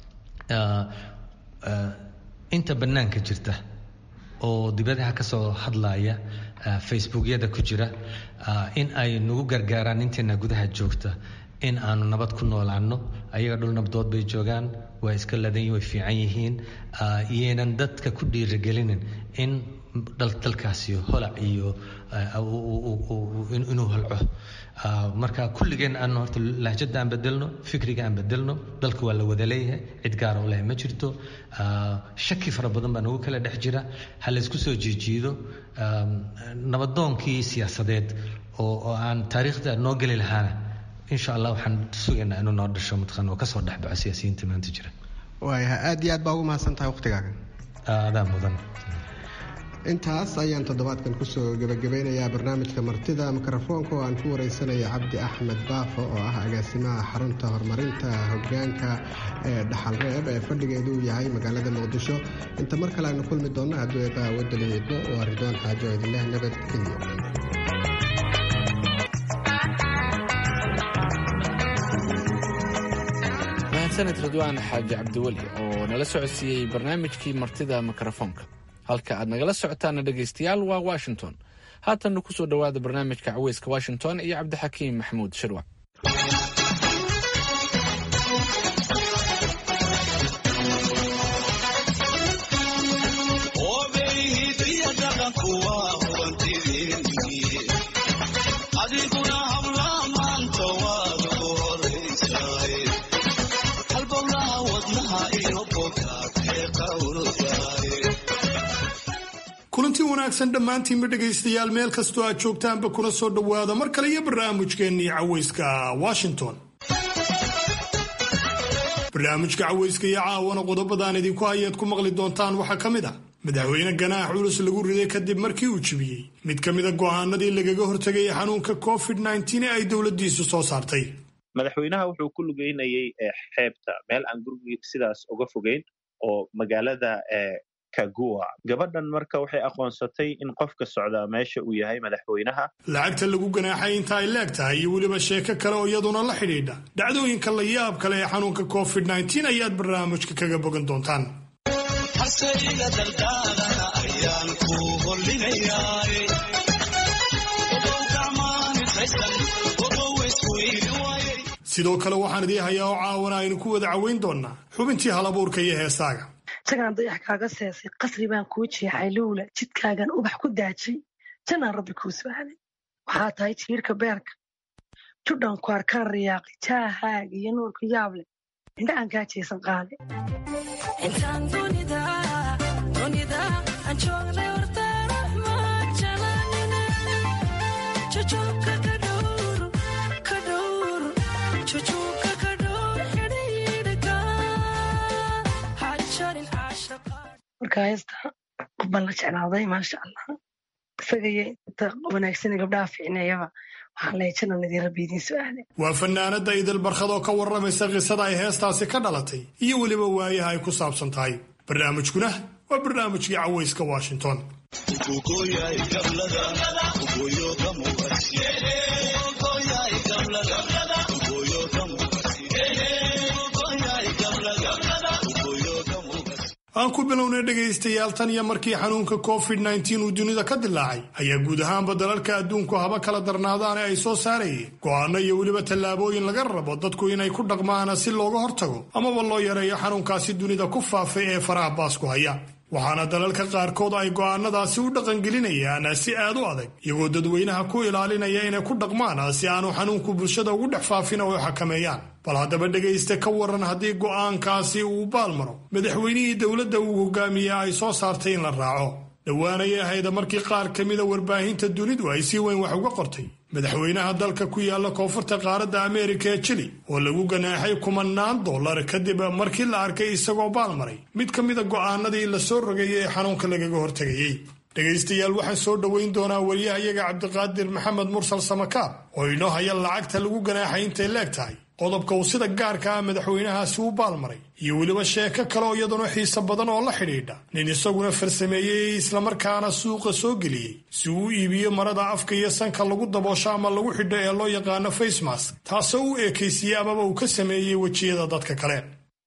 inta bannaanka jirta oo dibadaha ka soo hadlaya facebookyada ku jira in ay nagu gargaaraan inteena gudaha joogta in aanu nabad ku noolaano ayaga dhul nabdood bay joogaan waa iska ladan way fiican yihiin iyaynan dadka ku dhiirigelinin in dalkaasi holac iyo inuu holco marka kulligeen aan horta lahjada aan bedelno fikriga aan bedelno dalka waa la wada leeyahay cid gaara u leh ma jirto shaki fara badan baa nagu kala dhex jira ha laysku soo jiijiido nabadoonkii siyaasadeed oo aan taariikhda noo geli lahaana insha allah waxaan sugaynaa inuu noo dhasho mataqaan oo kasoo dhexbaxo siyaasiyiinta maanta jira waayahay aad iyo aad baa ugu mahadsan tahay wakhtigaaga adaa mudan intaas ayaan toddobaadkan kusoo gebagabeynayaa barnaamijka martida mikrofoonka oo aan ku wareysanaya cabdi axmed baafo oo ah agaasimaha xarunta horumarinta hogaanka ee dhaxalreeb ee fadhigeedu yahay magaalada muqdisho inta mar kale aynu kulmi doonno hadduu eebaa wadaliyeedno waa ridwaan xaajo idinleh nabadgelyo mahadsaned ridwaan xaaji cabdiweli oo nala socodsiiyey barnaamijkii martida mikrofoonka halka aad nagala socotaana dhegaystayaal waa washington haatanna ku soo dhowaada barnaamijka caweyska washington iyo cabdixakiim maxamuud shirwac kulanti wanaagsan dhammaantiinba dhegaystayaal meel kastoo aad joogtaanba kuna soo dhowaada mar kale iyo barnaamijkeennii caweyska washington barnaamijka caweyska iyo caawana qodobadaan idinku hayaad ku maqli doontaan waxaa ka mid ah madaxweyne ganaax culus lagu riday kadib markii uu jibiyey mid ka mida go'aanadii lagaga hortegayay xanuunka covid nteen ee ay dowladdiisu soo saartay madaxweynaha wuxuu ku lugeynayay xeebta meel aan gurigii sidaas uga fogeyn oo magaalada kagua gabadhan marka waxay aqoonsatay in qofka socdaa meesha uu yahay madaxweynaha lacagta lagu ganaaxay inta ay leeg tahay iyo weliba sheeko kale oo iyaduna la xidhiidha dhacdooyinka la yaab kale ee xanuunka covid nteen ayaad barnaamijka kaga bogan doontaan hasayga dardaarana ayaan ku hollinayaa sidoo kale waxaan idii hayaa oo caawana aynu ku wada caweyn doonnaa xubintii halabuurka iyo heesaaga isagaan dayax kaaga seesay qasri baan kuu jeexay lowla jidkaagan ubax ku daajay janaan rabbi kuu su'aalay waxaa tahay jiirka beerka judhan ku arkaan riyaaqay jaahaaga iyo nuurka yaab leh indhaaan kaa jeesan qaale marka heesta qof baan la jeclaaday maasha allah isagaiyo inta wanaagsana gabdhaha fiicneeyaba waxaan leehay janan idin rabbi idiin su'aale waa fanaanada idil barkhad oo ka warramaysa qisada ay heestaasi ka dhalatay iyo weliba waayaha ay ku saabsan tahay barnaamijkuna waa barnaamijkii cawayska washington aan ku bilownay dhegaystayaal tan iyo markii xanuunka covid nteen uu dunida ka dilaacay ayaa guud ahaanba dalalka adduunku haba kala darnaadaane ay soo saarayeen go'aano iyo weliba tallaabooyin laga rabo dadku inay ku dhaqmaana si looga hortago amaba loo yareeyo xanuunkaasi dunida ku faafay ee faraha baasku haya waxaana dalalka qaarkood ay go'aanadaasi u dhaqangelinayaan si aad u adag iyagoo dadweynaha ku ilaalinaya inay ku dhaqmaan si aanu xanuunku bulshada ugu dhex faafin oo xakameeyaan bal haddaba dhegaysta ka waran haddii go'aankaasi uu baalmaro madaxweynihii dowladda uu hogaamiye ay soo saartay in la raaco dhowaanayay ahayda markii qaar ka mida warbaahinta dunidu ay si weyn wax uga qortay madaxweynaha dalka ku yaala koonfurta qaaradda ameerika ee jili oo lagu ganaaxay kumanaan dollar kadib markii la arkay isagoo baalmaray mid ka mida go'aanadii la soo rogayay ee xanuunka lagaga hortegayey dhegaystayaal waxaan soo dhoweyn doonaa wariyahayaga cabdiqaadir maxamed mursal samakaab oo inoo haya lacagta lagu ganaaxay intay leeg tahay qodobka uu sida gaarka ah madaxweynahaasi u baalmaray iyo weliba sheeko kale oo iyaduna xiise badan oo la xidhiidha nin isaguna farsameeyey islamarkaana suuqa soo geliyey si uu u iibiyo marada afka iyo sanka lagu daboosho ama lagu xidho ee loo yaqaano facemask taasoo u eekaysiiyey amaba uu ka sameeyey wejiyada dadka kale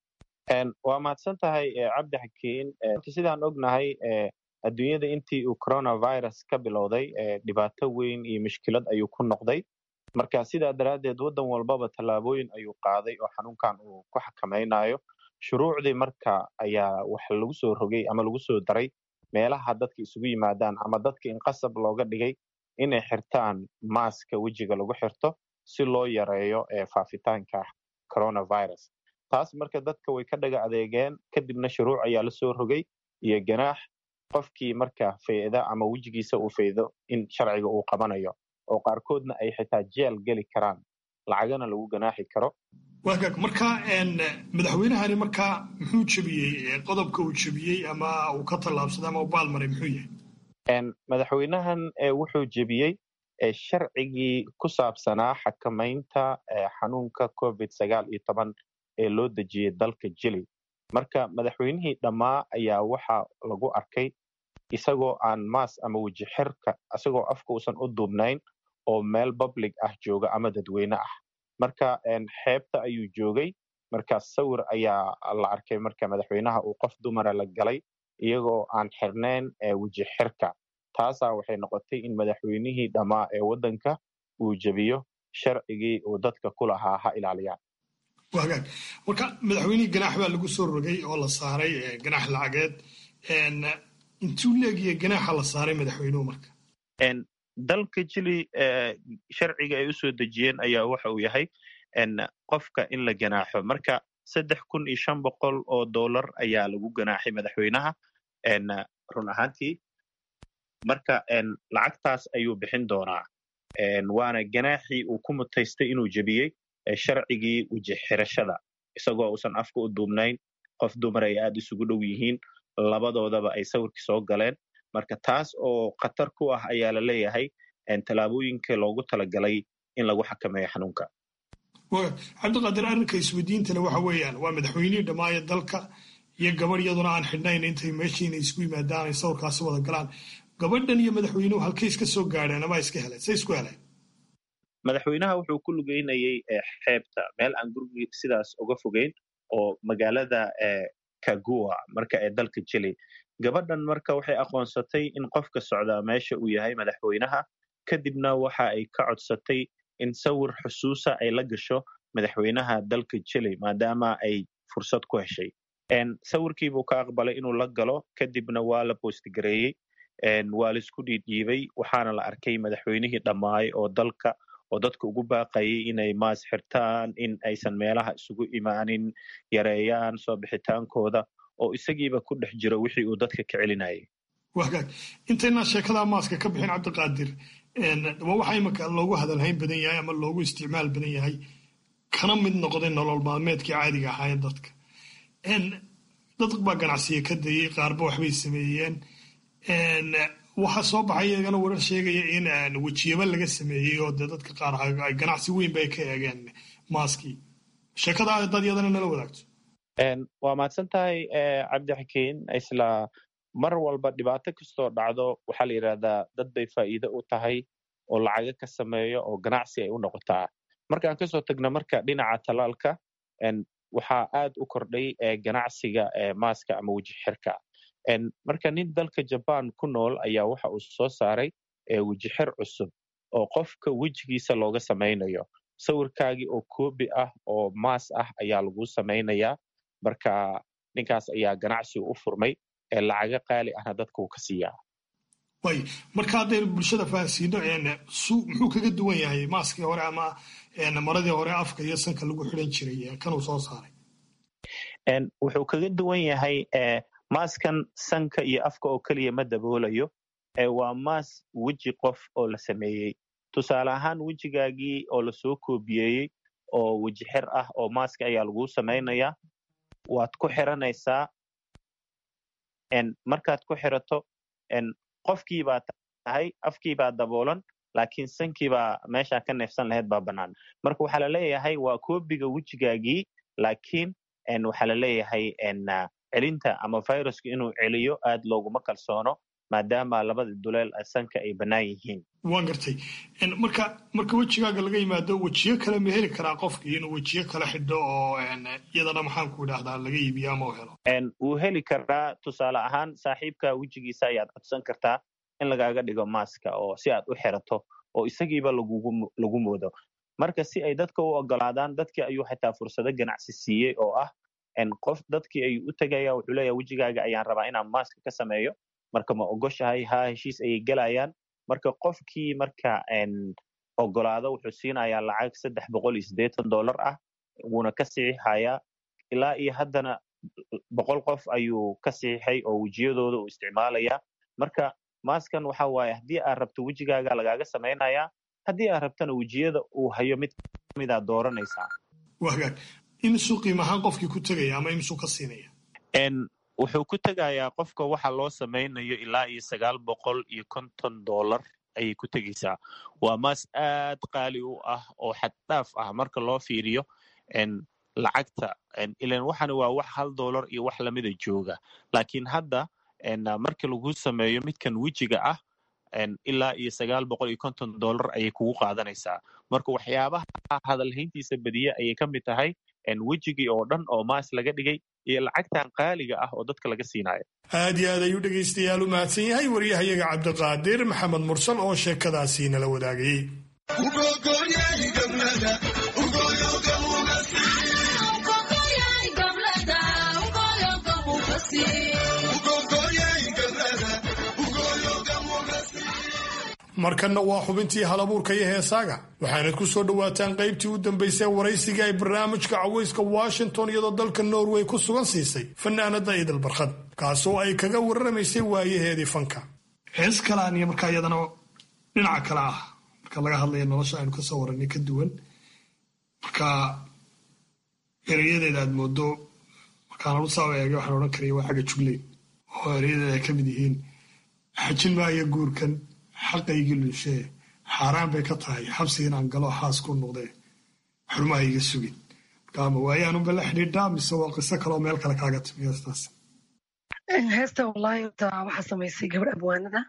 waa mahadsan tahay cabdi xakiin sidaan ognahay adduunyada intii uu coronavirus ka bilowday dhibaato weyn iyo mushkilad ayuu ku noqday marka sidaa daraaddeed waddan walbaba tallaabooyin ayuu qaaday oo xanuunkan uu ku xakamaynayo shuruucdii marka ayaa wax lagu soo rogay ama lagu soo daray meelaha dadka isugu yimaadaan ama dadka in qasab looga dhigay inay xirtaan maaska wejiga lagu xirto si loo yareeyo faafitaanka coronavirus taas marka dadka way ka dhaga adeegeen kadibna shuruuc ayaa la soo rogay iyo ganaax qofkii marka fayda ama wejigiisa uu faydo in sharciga uu qabanayo oo qaarkoodna ay xitaa jeel geli karaan lacagana lagu ganaaxi karo waagaag marka madaxweynahani markaa muxuu jebiyey qodobka uu jebiyey ama uu ka tallaabsaday ama u baalmaray muxuu yahay madaxweynahan wuxuu jebiyey sharcigii ku saabsanaa xakamaynta xanuunka covid sagaal iyo toban ee loo dejiyey dalka jili marka madaxweynihii dhammaa ayaa waxa lagu arkay isagoo aan maas ama weji xirka isagoo afka uusan u duubnayn oo meel public ah jooga ama dadweyne ah marka xeebta ayuu joogay marka sawir ayaa la arkay marka madaxweynaha uu qof dumara la galay iyagoo aan xirnayn weji xirka taasaa waxay noqotay in madaxweynihii dhammaa ee waddanka uu jebiyo sharcigii uu dadka ku lahaa ha ilaaliyaan wagaag marka madaxweynihii ganaax baa lagu soo rogay oo la saaray ganaax lacageed intuu leegiya ganaaxa la saaray madaxweynuhu marka dalka jili sharciga ay u soo dejiyeen ayaa waxa uu yahay qofka in la ganaaxo marka saddex kun iyo shan boqol oo dollar ayaa lagu ganaaxay madaxweynaha run ahaantii marka lacagtaas ayuu bixin doonaa waana ganaaxii uu ku mutaystay inuu jebiyey sharcigii weji xirashada isagoo uusan afka u duubnayn qof dumar ay aad isugu dhow yihiin labadoodaba ay sawirkii soo galeen marka taas oo khatar ku ah ayaa la leeyahay tallaabooyinka loogu talagalay in lagu xakameeyo xanuunka cabdiqaadir arrinka isweydiintana waxa weeyaan waa madaxweynihii dhammaaya dalka iyo gabadh iyaduna aan xidhnayn intay meeshiina isku yimaadaan ay sawirkaasi wada galaan gabadhan iyo madaxweynuhu halkay iska soo gaadheen ama iska heleen say isku heleen madaxweynaha wuxuu ku lugeynayay xeebta meel aan gurigi sidaas uga fogeyn oo magaalada kagua marka ee dalka chile gabadhan marka waxay aqoonsatay in qofka socdaa meesha uu yahay madaxweynaha kadibna waxa ay ka codsatay in sawir xusuusa ay la gasho madaxweynaha dalka chile maadaama ay fursad ku heshay sawirkiibuu ka aqbalay inuu la galo kadibna waa la boostgareeyey waa laisku dhiidhiibay waxaana la arkay madaxweynihii dhammaay oo dalka oo dadka ugu baaqayay inay maas xirtaan in aysan meelaha isugu imaanin yareeyaan soo bixitaankooda oo isagiiba ku dhex jiro wixii uu dadka ka celinayay wagaag intaynaa sheekada maaska ka bixin cabdiqaadir waa waxa imika loogu hadalhayn badan yahay ama loogu isticmaal badan yahay kana mid noqday nolol maalmeedkii caadiga ahaa ee dadka dad baa ganacsiya ka dayey qaarba waxbay sameeyeen waxaa soo baxay iyagana warar sheegaya in wejiyaba laga sameeyey oo dee dadka qaar ganacsi weyn bay ka eegeen maaskii sheekada dad iyadana nala wadaagto waa mahadsan tahay cabdixakiin isla mar walba dhibaato kastoo dhacdo waxaa la yidhahdaa dad bay faa'iido u tahay oo lacaga ka sameeyo oo ganacsi ay u noqotaa markaan kasoo tagno marka dhinaca talaalka waxaa aad u kordhay ganacsiga maaska ama weji xirka marka nin dalka jaban ku nool ayaa waxa uu soo saaray weji xir cusub oo qofka wejigiisa looga samaynayo sawirkaagii oo koobi ah oo maas ah ayaa lagu samaynayaa marka ninkaas ayaa ganacsi u furmay lacaga qaali ahna dadka uu ka siiyaa way marka haddaynu bulshada fahansiino muxuu kaga duwan yahay maaskii hore ama maradii hore afka iyo sanka lagu xidhan jiray kanuu soo saaray wuxuu kaga duwan yahay maaskan sanka iyo afka oo keliya ma daboolayo waa maas weji qof oo la sameeyey tusaale ahaan wejigaagii oo lasoo koobiyeeyey oo weji xir ah oo maaska ayaa laguu samaynayaa waad ku xiranaysaa markaad ku xirato qofkii baa tahay afkii baa daboolan laakiin sankii baa meeshaa ka neefsan lahayd baa bannaan marka waxaa la leeyahay waa koobiga wejigaagii laakiin waxaa la leeyahay celinta ama viruska inuu celiyo aad looguma kalsoono maadaama labada duleel sanka ay bannaan yihiin waan gartay marka marka wejigaaga laga yimaado wejiyo kale ma heli karaa qofkii inuu wejiyo kale xidho oo iyadana maxaan ku idhaahdaa laga iibiyo ama u helo wuu heli karaa tusaale ahaan saaxiibka wejigiisa ayaad codsan kartaa in lagaaga dhigo maaska oo si aad u xirato oo isagiiba lagu moodo marka si ay dadka u ogolaadaan dadkii ayuu xitaa fursado ganacsi siiyey oo ah qof dadkii ayuu u tegaya wuxuu leeyahay wejigaaga ayaan rabaa inaan maaska ka sameeyo marka ma ogoshahay haa heshiis ayay gelayaan marka qofkii marka ogolaado wuxuu siinayaa lacag saddex boqol iyo siddeetan dollar ah wuuna ka saxiixayaa ilaa iyo haddana boqol qof ayuu ka saxiixay oo wejiyadooda uu isticmaalayaa marka maaskan waxa waaye haddii aad rabto wejigaaga lagaaga samaynayaa haddii aad rabtana wejiyada uu hayo mid kamidaa dooranaysaa wagaag imisuu qiimahaan qofkii ku tegaya ama imisuu ka siinaya wuxuu ku tegayaa qofka waxa loo samaynayo ilaa iyo sagaal boqol iyo konton dollar ayay ku tegaysaa waa maas aad qaali u ah oo xaddhaaf ah marka loo fiiriyo lacagta ilan waxana waa wax hal dollar iyo wax lamida jooga laakiin hadda marka lagu sameeyo midkan wejiga ah ilaa iyo sagaal boqol iyo konton dollar ayay kugu qaadanaysaa marka waxyaabaha hadalhayntiisa badiye ayay ka mid tahay wejigii oo dhan oo maas laga dhigay iyo lacagtan qaaliga ah oo dadka laga siinayo aad iyo aad ayuu dhegaystayaal u mahadsan yahay waryahayaga cabdiqaadir maxamed mursal oo sheekadaasi nala wadaagayey markanna waa xubintii halabuurka iyo heesaaga waxaanad ku soo dhowaataan qaybtii u dambaysay waraysiga ay barnaamijka cawayska washington iyadoo dalka norway ku sugan siisay fanaanada idil barkhad kaasoo ay kaga warramaysay waayaheedii fanka hees kalaan iyo markaa iyadana dhinaca kale ah marka laga hadlaya nolosha aynu kasoo warranay ka duwan marka erayadeeda aad moodo markaan usaa eega waxaan odhan karaya waa xagga jugleyn oo erayadeeda ay ka mid yihiin xajin maayo guurkan xaqaygii lunshee xaaraan bay ka tahay xabsi inaan galo xaas ku noqdee xurmaha iga sugin marka ama waayaanunba la xidhiidhaa mise waa qiso kaleoo meel kale kaaga timi heestaas heesta wallaahi horta waxaa samaysay gabadh abwaanada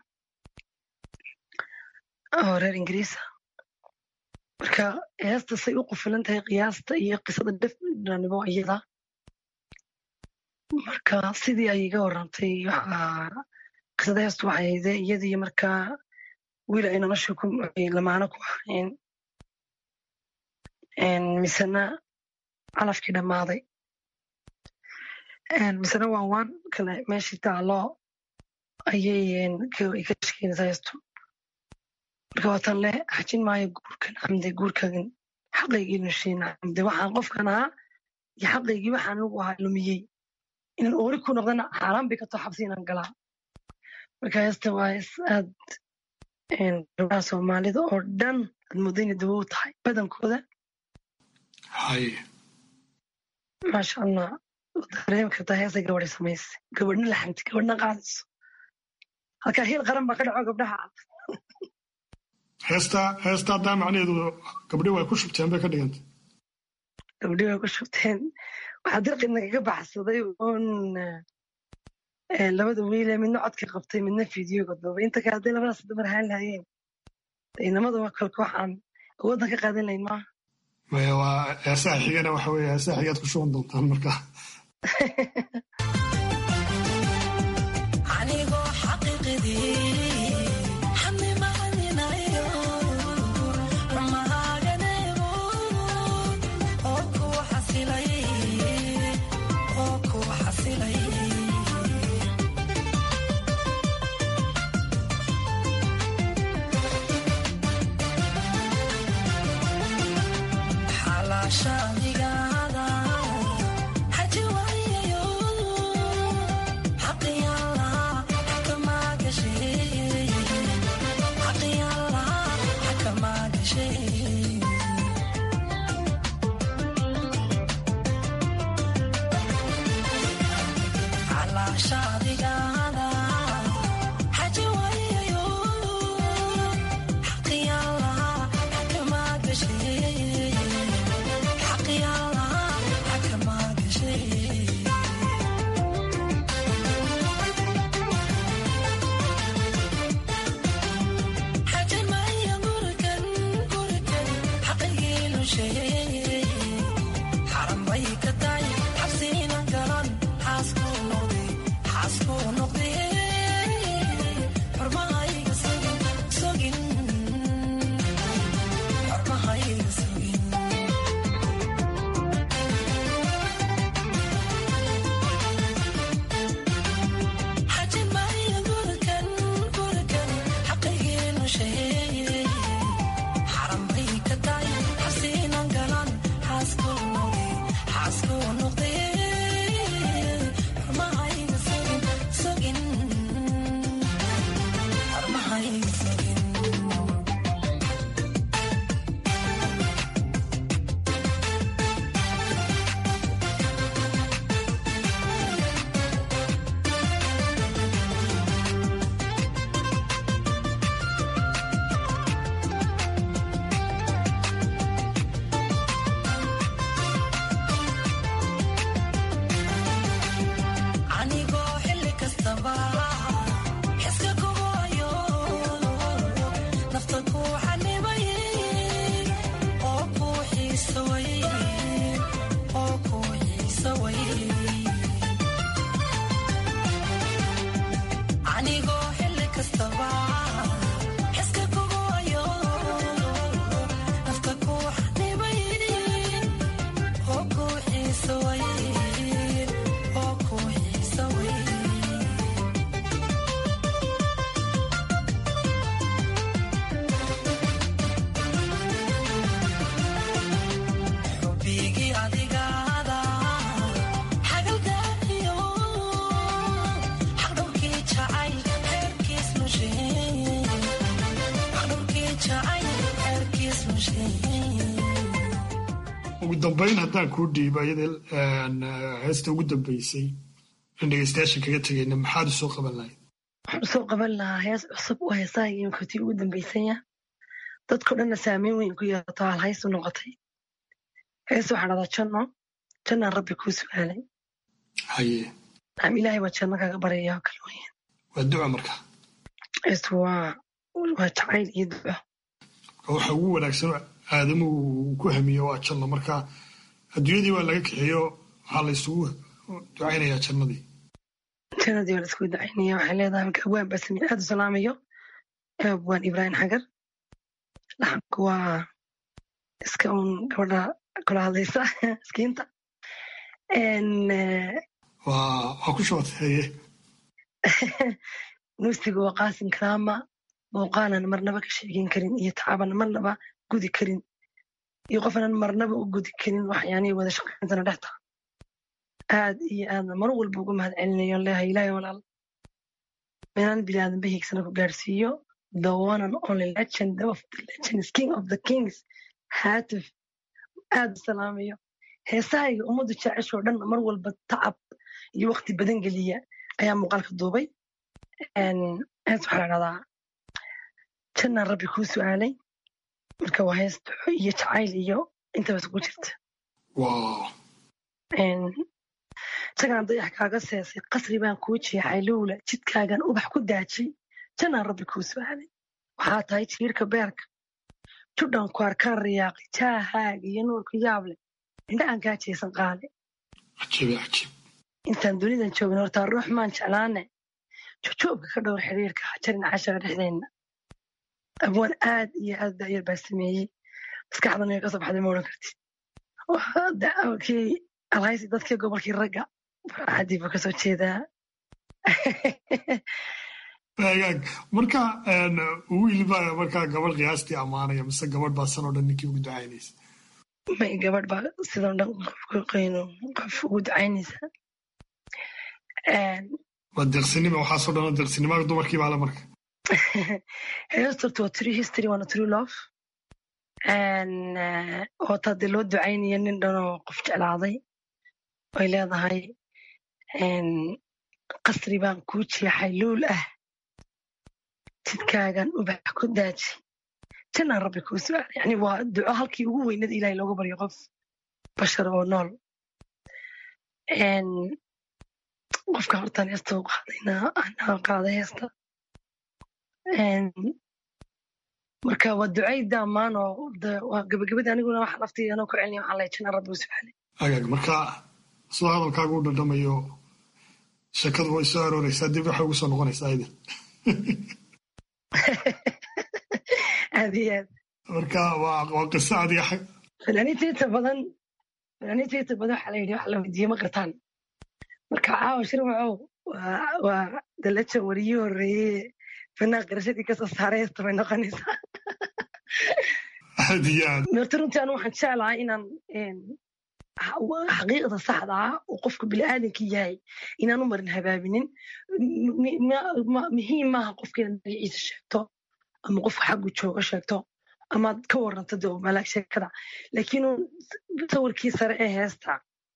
oo reer ingiriisa marka heesta say u qufilan tahay qiyaasta iyo qisada dhefnanimo iyada marka sidii ay iga warantay waxaa qisada heestu waxay hayde iyadii markaa wiil ay nolosha ku lamaano ku ahayn misena calafkii dhammaaday misena waa waan kale meeshii taalo ayay ka shekeynaysaa heestu marka waatan le xajin maayo guurkan xamde guurkan xaqaygii nushiin xamde waxaan qofkan ahaa iyo xaqaygii waxaan anugu ahaa lumiyey inaan oori ku noqdana xaaraan bay ka too xabsi inaan galaa marka heesta waa hees aad gabdhaha soomaalida oo dhan aad moodo inay dawo u tahay badankooda haye maasha allah dareemi kartaa heesay gabadhay samaysay gabadhna laxantay gabadhna qaadayso halkaa heel qaran baa ka dhaco gabdhaha heesta heesta haddaa macnaheedu gabdhi way ku shubteen bay ka dhigantay gabdhi way ku shubteen waxaa dirqi nagaga baxsaday oon labada wiile midna codka qabtay midna fideoga duubay inta kale hadday labadaas dumar ahaan lahayeen inamada kolka waxaan awooddan ka qaadan lahayn maaha maya waa heesaha xigana waxa weeye heesaha xigaad ku shuban doontaan marka anigoo xaqiiqidii xamdi macalinayo rumahaaganaygo oo kuwa xasilay oo kuwa xasilay xalaasha adigaada xaji waayayo xaqiyalla xakamaa gashay xaqiyalla xakamaa gashay xalaasha adigaada xaji waayayo xaqiyalla xakamaa gashay xaqiyalla xakamaa gashay xajamaya gurigan gurigan xaqaygii sheegay xaran bay ka tahay xabsiinan galan xaaskuu noqday xaaskuu noqday xormahayga sugin sugin xormahayga sugin xajamaya gurigan gurigan xaqaygiinu sheegay xaran bay ka tahay xabsiinan galan xaaskuu noqday xaaskuu noqday xormahayga sugin sugin xormahayga sugin anigoo xilli kastaba xiska kugu hayo nafta ku xanibay oo ku xiisa way oo ku xiisa way anigoo xilli kastaba xiska kugu hayo nafta ku xanibay oo ku xiisa way oo ku xiisa way xubbigii adigaada xagaldaayo xaqdhowkii jacayl xeerkiis nusheey xaqdhowkii jacayl xeerkiis nusheey ugu dambayn haddaan kuu dhiibo iyada heesta ugu dambaysay in dhegeystayaasha kaga tegayna maxaad u soo qaban lahayd waxaan usoo qaban lahaa hees cusub oo heesaha imikotii ugu dambaysanya dadko dhanna saameyn weyn ku yeelato hal hays u noqotay hees waxaa dhahdaa janno jannaan rabbi kuu su'aalay haye naam ilaahay baa janno kaga baraya oo kale weeyaan waa duca marka heestu waa waa jacayl iyo duco waxa ugu wanaagsan aadamuhu uu ku hamiyo waa janno marka adduunyadii waa laga kaxeeyo waxaa laysugu ducaynayaa jannadii jannadii waa laisku ducaynaya waxay leedahay marka abwaan basmi aad u salaamayo abwaan ibraahim xagar laxanku waa iska uun gabadha kula hadlaysa miskiinta waa waa ku shooteeye nuusigu waa qaasim karaama muuqaanan marnaba ka sheegin karin iyo tacaban marnaba gudi karin iyo qofnan marnaba u gudi karin waxyaanihii wada shaqayntana dhex taha aad iyo aadna mar walba ugu mahad celinayo leehay ilaahay walaal meelaan bilaadanba hiigsana ku gaarsiiyo the one and only legend of the legends king of the kings haatif aad u salaamayo heesahayga ummaddu jeceshoo dhan mar walba tacab iyo waqti badan geliya ayaa muuqaalka duubay hees waxaa la dhahdaa jannaan rabbi kuu su'aalay marka waa hees duco iyo jacayl iyo intaba isugu jirta jagaan dayax kaaga seesay qasri baan kuu jeexay lowla jidkaagan ubax ku daajay jannaan rabbi kuu su'aalay waxaa tahay jiirka beerka judhan ku arkaan riyaaqi jaahaaga iyo nuurka yaab leh indhahan kaa jeesan qaale intaan dunidan joogin hortaa ruux maan jeclaane jojoobka ka dhowr xiriirka hajarin cashara dhexdeenna abwaan aad iyo aad da'yar baa sameeyey maskaxdan ay ka soo baxday ma odhan kartid kii alhaysi dadkii gobolkii ragga farxaddii buu kasoo jeedaa agaag marka wiil baa markaa gabadh qiyaastii ammaanaya mise gabadh baa sanoo dhan ninkii ugu ducaynaysa may gabadh baa sidoo dhan qofkaqayno qof ugu ducaynaysa waa deeqsinima waxaasoo dhan deeqsinimada dumarkii baa le marka heestorta waa true history waana true love oo taa dee loo ducaynaya nin dhanoo qof jeclaaday ay leedahay qasri baan kuu jeexay luul ah jidkaagan ubax ku daaji jannaan rabbi kuu su'aalay yani waa duco halkii ugu weynada ilahay looga baryo qof bashar oo nool qofka hortaan heesta u qaadayna anaa qaaday heesta marka waa ducayda ammaan oo waa gabagabada aniguna waxa laftii anoo ku celinaya waxaan lehay jannaan rabbi u su'aalay agaag marka soo hadalkaagu u dhadhamayo sheekadu way soo arooreysaa dib waxay ugu soo noqonaysaa idin aad iyo aad marka waa waa qiso adiga xag fanaaniinta inta badan fanaaniinta inta badan waxaa la yidhi wax la weydiiye ma qartaan marka caawa shirwacow waa waa dalajan wariyii horreeye fanaan qarashadii kasoo saaray heesta bay noqonaysaa aad iyo aad meerta runtii anu waxaan jeclahay inaan xaqiiqda saxda ah oo qofka bini'aadanka yahay inaan u marin habaabinin muhiim maaha qofka inaad magaciisa sheegto ama qofka xaggu jooga sheegto amaad ka waranto de malaag sheekada laakiin sawirkii sare ee heesta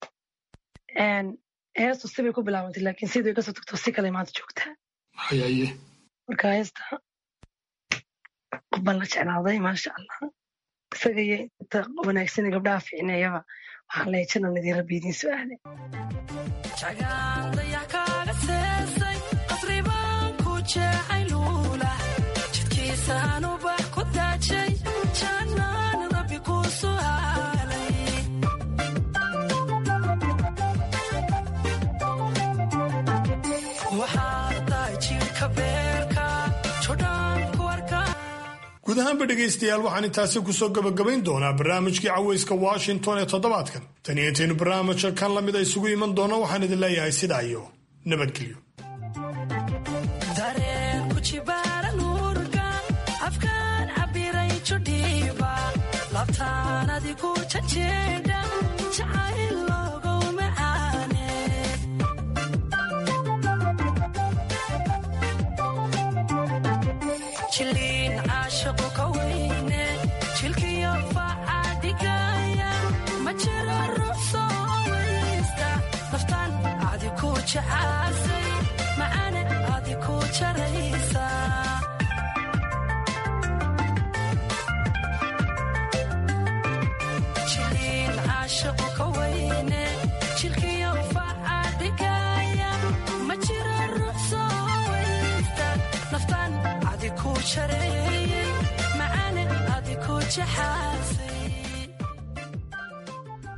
heestu sibay ku bilaabantay laakiin sidii kasoo tagto si kale maanta joogtaa hayaye marka heesta qof baan la jeclaaday maasha allah isaga iyo inta wanaagsan gabdhaha fiicneeyaba waxaan leeyahay jannan idin rabbi idiin su'aalay jagaandayax kaaga seesay qasri baan ku jeexay luula jidkiisaan ubax ku daajay jannaan rabbi ku su'aalay waxaad tahay jiirka beerka jodhaan ku arkaa guud ahaanba dhegaystayaal waxaan intaasi kusoo gabagabayn doonaa barnaamijkii caweyska washington ee toddobaadkan tan iyo intaynu barnaamijka kan la mid a isugu iman doono waxaan idin leeyahay sidaa iyo nabadgelyo dareen ku jibaaran urga afkaan cabiray judhiiba labtaan adigu janjeedha jacayl loogow macaane jiliin caashiqu ka weyne jilkiyo faca dhigaya ma jiro ruux soo weysta naftaan adi ku jacaasay macane adi ku jaraysa jiliin caashiqu ka weyne jilkiyo faca dhigaya ma jiro ruux soo weysta naftaan adi ku jareeyey macane adi ku jaxaasay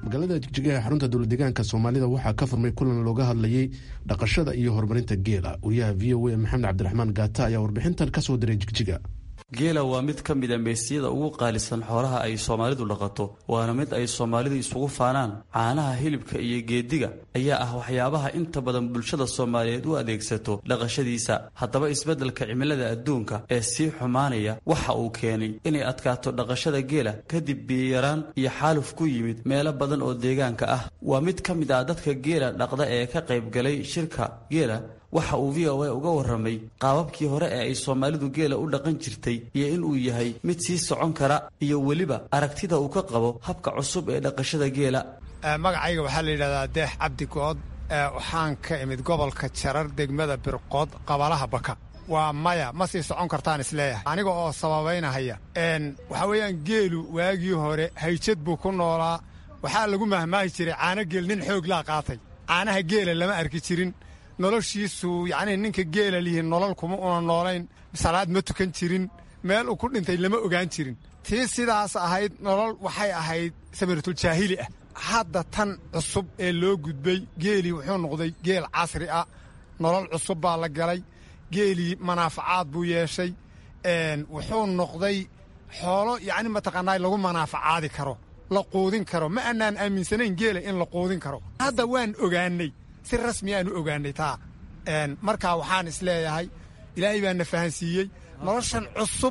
magaalada jigjigaha xarunta dowladdeegaanka soomaalida waxaa ka furmay kulan looga hadlayey dhaqashada iyo horumarinta geela wariyaha v o a maxamed cabdiraxmaan gaata ayaa warbixintan ka soo diray jigjiga geela waa mid ka mid a meesiyada ugu qaalisan xoolaha ay soomaalidu dhaqato waana mid ay soomaalidu isugu faanaan caanaha hilibka iyo geediga ayaa ah waxyaabaha inta badan bulshada soomaaliyeed u adeegsato dhaqashadiisa haddaba isbeddelka cimilada adduunka ee sii xumaanaya waxa uu keenay inay adkaato dhaqashada geela kadib biyayaraan iyo xaaluf ku yimid meelo badan oo deegaanka ah waa mid ka mid ah dadka geela dhaqda ee ka qaybgalay shirka geela waxa uu v o a uga warramay qaababkii hore ee ay soomaalidu geela u dhaqan jirtay iyo in uu yahay mid sii socon kara iyo weliba aragtida uu ka qabo habka cusub ee dhaqashada geela magacayga waxaa la yidhahdaa deex cabdi good waxaan ka imid gobolka jarar degmada birqood qabalaha baka waa maya ma sii socon kartaan isleeyahay aniga oo sababaynahaya waxaa weeyaan geelu waagii hore hayjad buu ku noolaa waxaa lagu mahmaahi jiray caano geel nin xoog laa qaatay caanaha geela lama arki jirin noloshiisu yacnii ninka geela lihi nolol kuma una noolayn salaad ma tukan jirin meel uu ku dhintay lama ogaan jirin tii sidaas ahayd nolol waxay ahayd samiratuljaahili ah hadda tan cusub ee loo gudbay geelii wuxuu noqday geel casri ah nolol cusub baa la galay geelii manaafacaad buu yeeshay wuxuu noqday xoolo yacni mataqaanaa lagu manaafacaadi karo la quudin karo ma annaan aaminsanayn geela in la quudin karo hadda waan ogaannay si rasmi aanu ogaanay taa markaa waxaan isleeyahay ilaahay baa na fahansiiyey noloshan cusub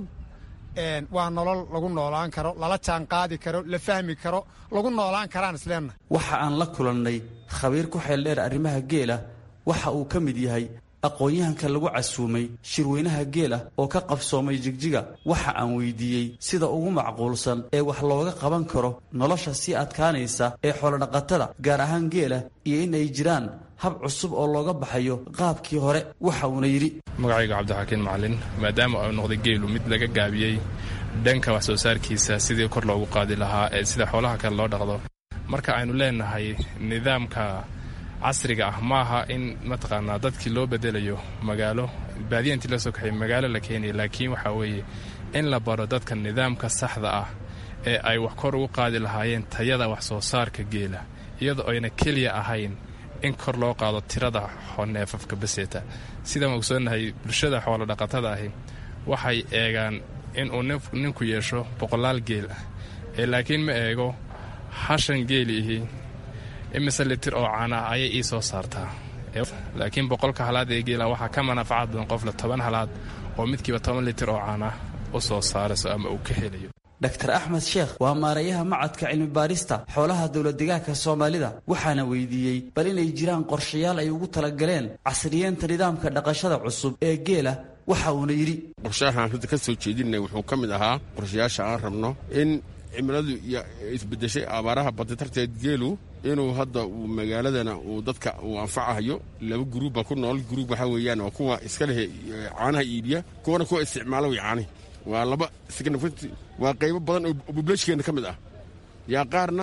waa nolol lagu noolaan karo lala jaan qaadi karo la fahmi karo lagu noolaan karaan isleenahay waxa aan la kulannay khabiir ku xeeldheer arrimaha geela waxa uu ka mid yahay aqoon-yahanka lagu casuumay shirweynaha geela oo ka qabsoomay jigjiga waxa aan weydiiyey sida ugu macquulsan ee wax looga qaban karo nolosha sii adkaanaysa ee xoolodhaqatada gaar ahaan geela iyo in ay jiraan hab cusub oo looga baxayo qaabkii hore waxa uuna yidhi magacayga cabdixakiin macalin maadaama uu noqday geelu mid laga gaabiyey dhanka wax soo saarkiisa sidii kor loogu qaadi lahaa ee sida xoolaha kale loo dhaqdo marka aynu leenahay nidaamka casriga ah maaha in mataqaanaa dadkii loo bedelayo magaalo baadiya intii loo soo kaxay magaalo la keenaya laakiin waxaa weeye in la baro dadka nidaamka saxda ah ee ay wax kor ugu qaadi lahaayeen tayada wax soo saarka geela iyadoo ayna keliya ahayn in kor loo qaado tirada neefafka baseeta sidaan ogsoonnahay bulshada xoolo dhaqatada ahi waxay eegaan inuu ninku yeesho boqolaal geel ah ee laakiin ma eego hashan geeli ihi imise litir oo caana ah ayay ii soo saartaa laakiin boqolka halaad ee geela waxaa ka manaafacaad badan qofle toban halaad oo midkiiba toban litir oo caana u soo saarayso ama uu ka helayo dr axmed sheekh waa maarayaha macadka cilmibaarista xoolaha dowladdegaanka soomaalida waxaana weydiiyey bal inay jiraan qorshayaal ay ugu talagaleen casriyeenta nidaamka dhaqashada cusub ee geela waxa uuna yidhi qorshahaan hadda ka soo jeedinay wuxuu ka mid ahaa qorshayaasha aan rabno in cimiladu isbedeshay abaaraha badda darteed geelu inuu hadda uu magaaladana uu dadka uu anfacahayo laba guruubba ku nool guruub waxaa weeyaan waa kuwa iska leh caanaha iibiya kuwana kuwa isticmaala way caanihi waa laba waa qaybo badan oo bublashkeena ka mid ah yaa qaarna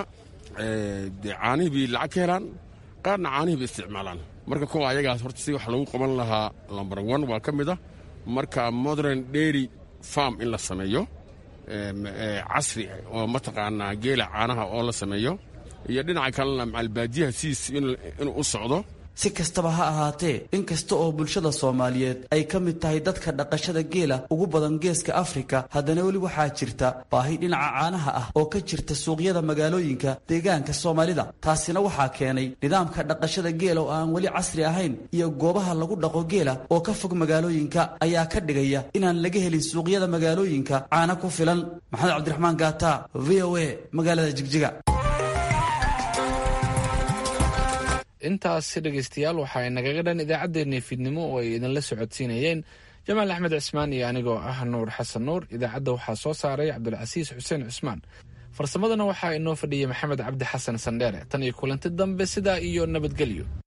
dee caanihii bay lacag ka helaan qaarna caanihii bay isticmaalaan marka kuwa ayagaas horta si wax lagu qaban lahaa lomber one waa ka mid ah marka modern dairy farm in la sameeyo casri oo mataqaanaa geela caanaha oo la sameeyo iyo dhinaca kalena macalbaadiyaha siis inuu u socdo si kastaba ha ahaatee in kasta oo bulshada soomaaliyeed ay ka mid tahay dadka dhaqashada geela ugu badan geeska afrika haddana weli waxaa jirta baahi dhinaca caanaha ah oo ka jirta suuqyada magaalooyinka deegaanka soomaalida taasina waxaa keenay nidaamka dhaqashada geela oo aan weli casri ahayn iyo goobaha lagu dhaqo geela oo ka fog magaalooyinka ayaa ka dhigaya inaan laga helin suuqyada magaalooyinka caana ku filan maxamed cabdiraxmaan gaata v o a magaalada jigjiga intaasi dhegaystayaal waxaa nagaga dhan idaacaddeenii fiidnimo oo ay idinla socodsiinayeen jamaal axmed cismaan iyo anigoo ah nuur xasan nuur idaacadda waxaa soo saaray cabdulcasiis xuseen cusmaan farsamadana waxaa inoo fadhiyay maxamed cabdi xasan sandheere tan iyo kulanti dambe sidaa iyo nabadgelyo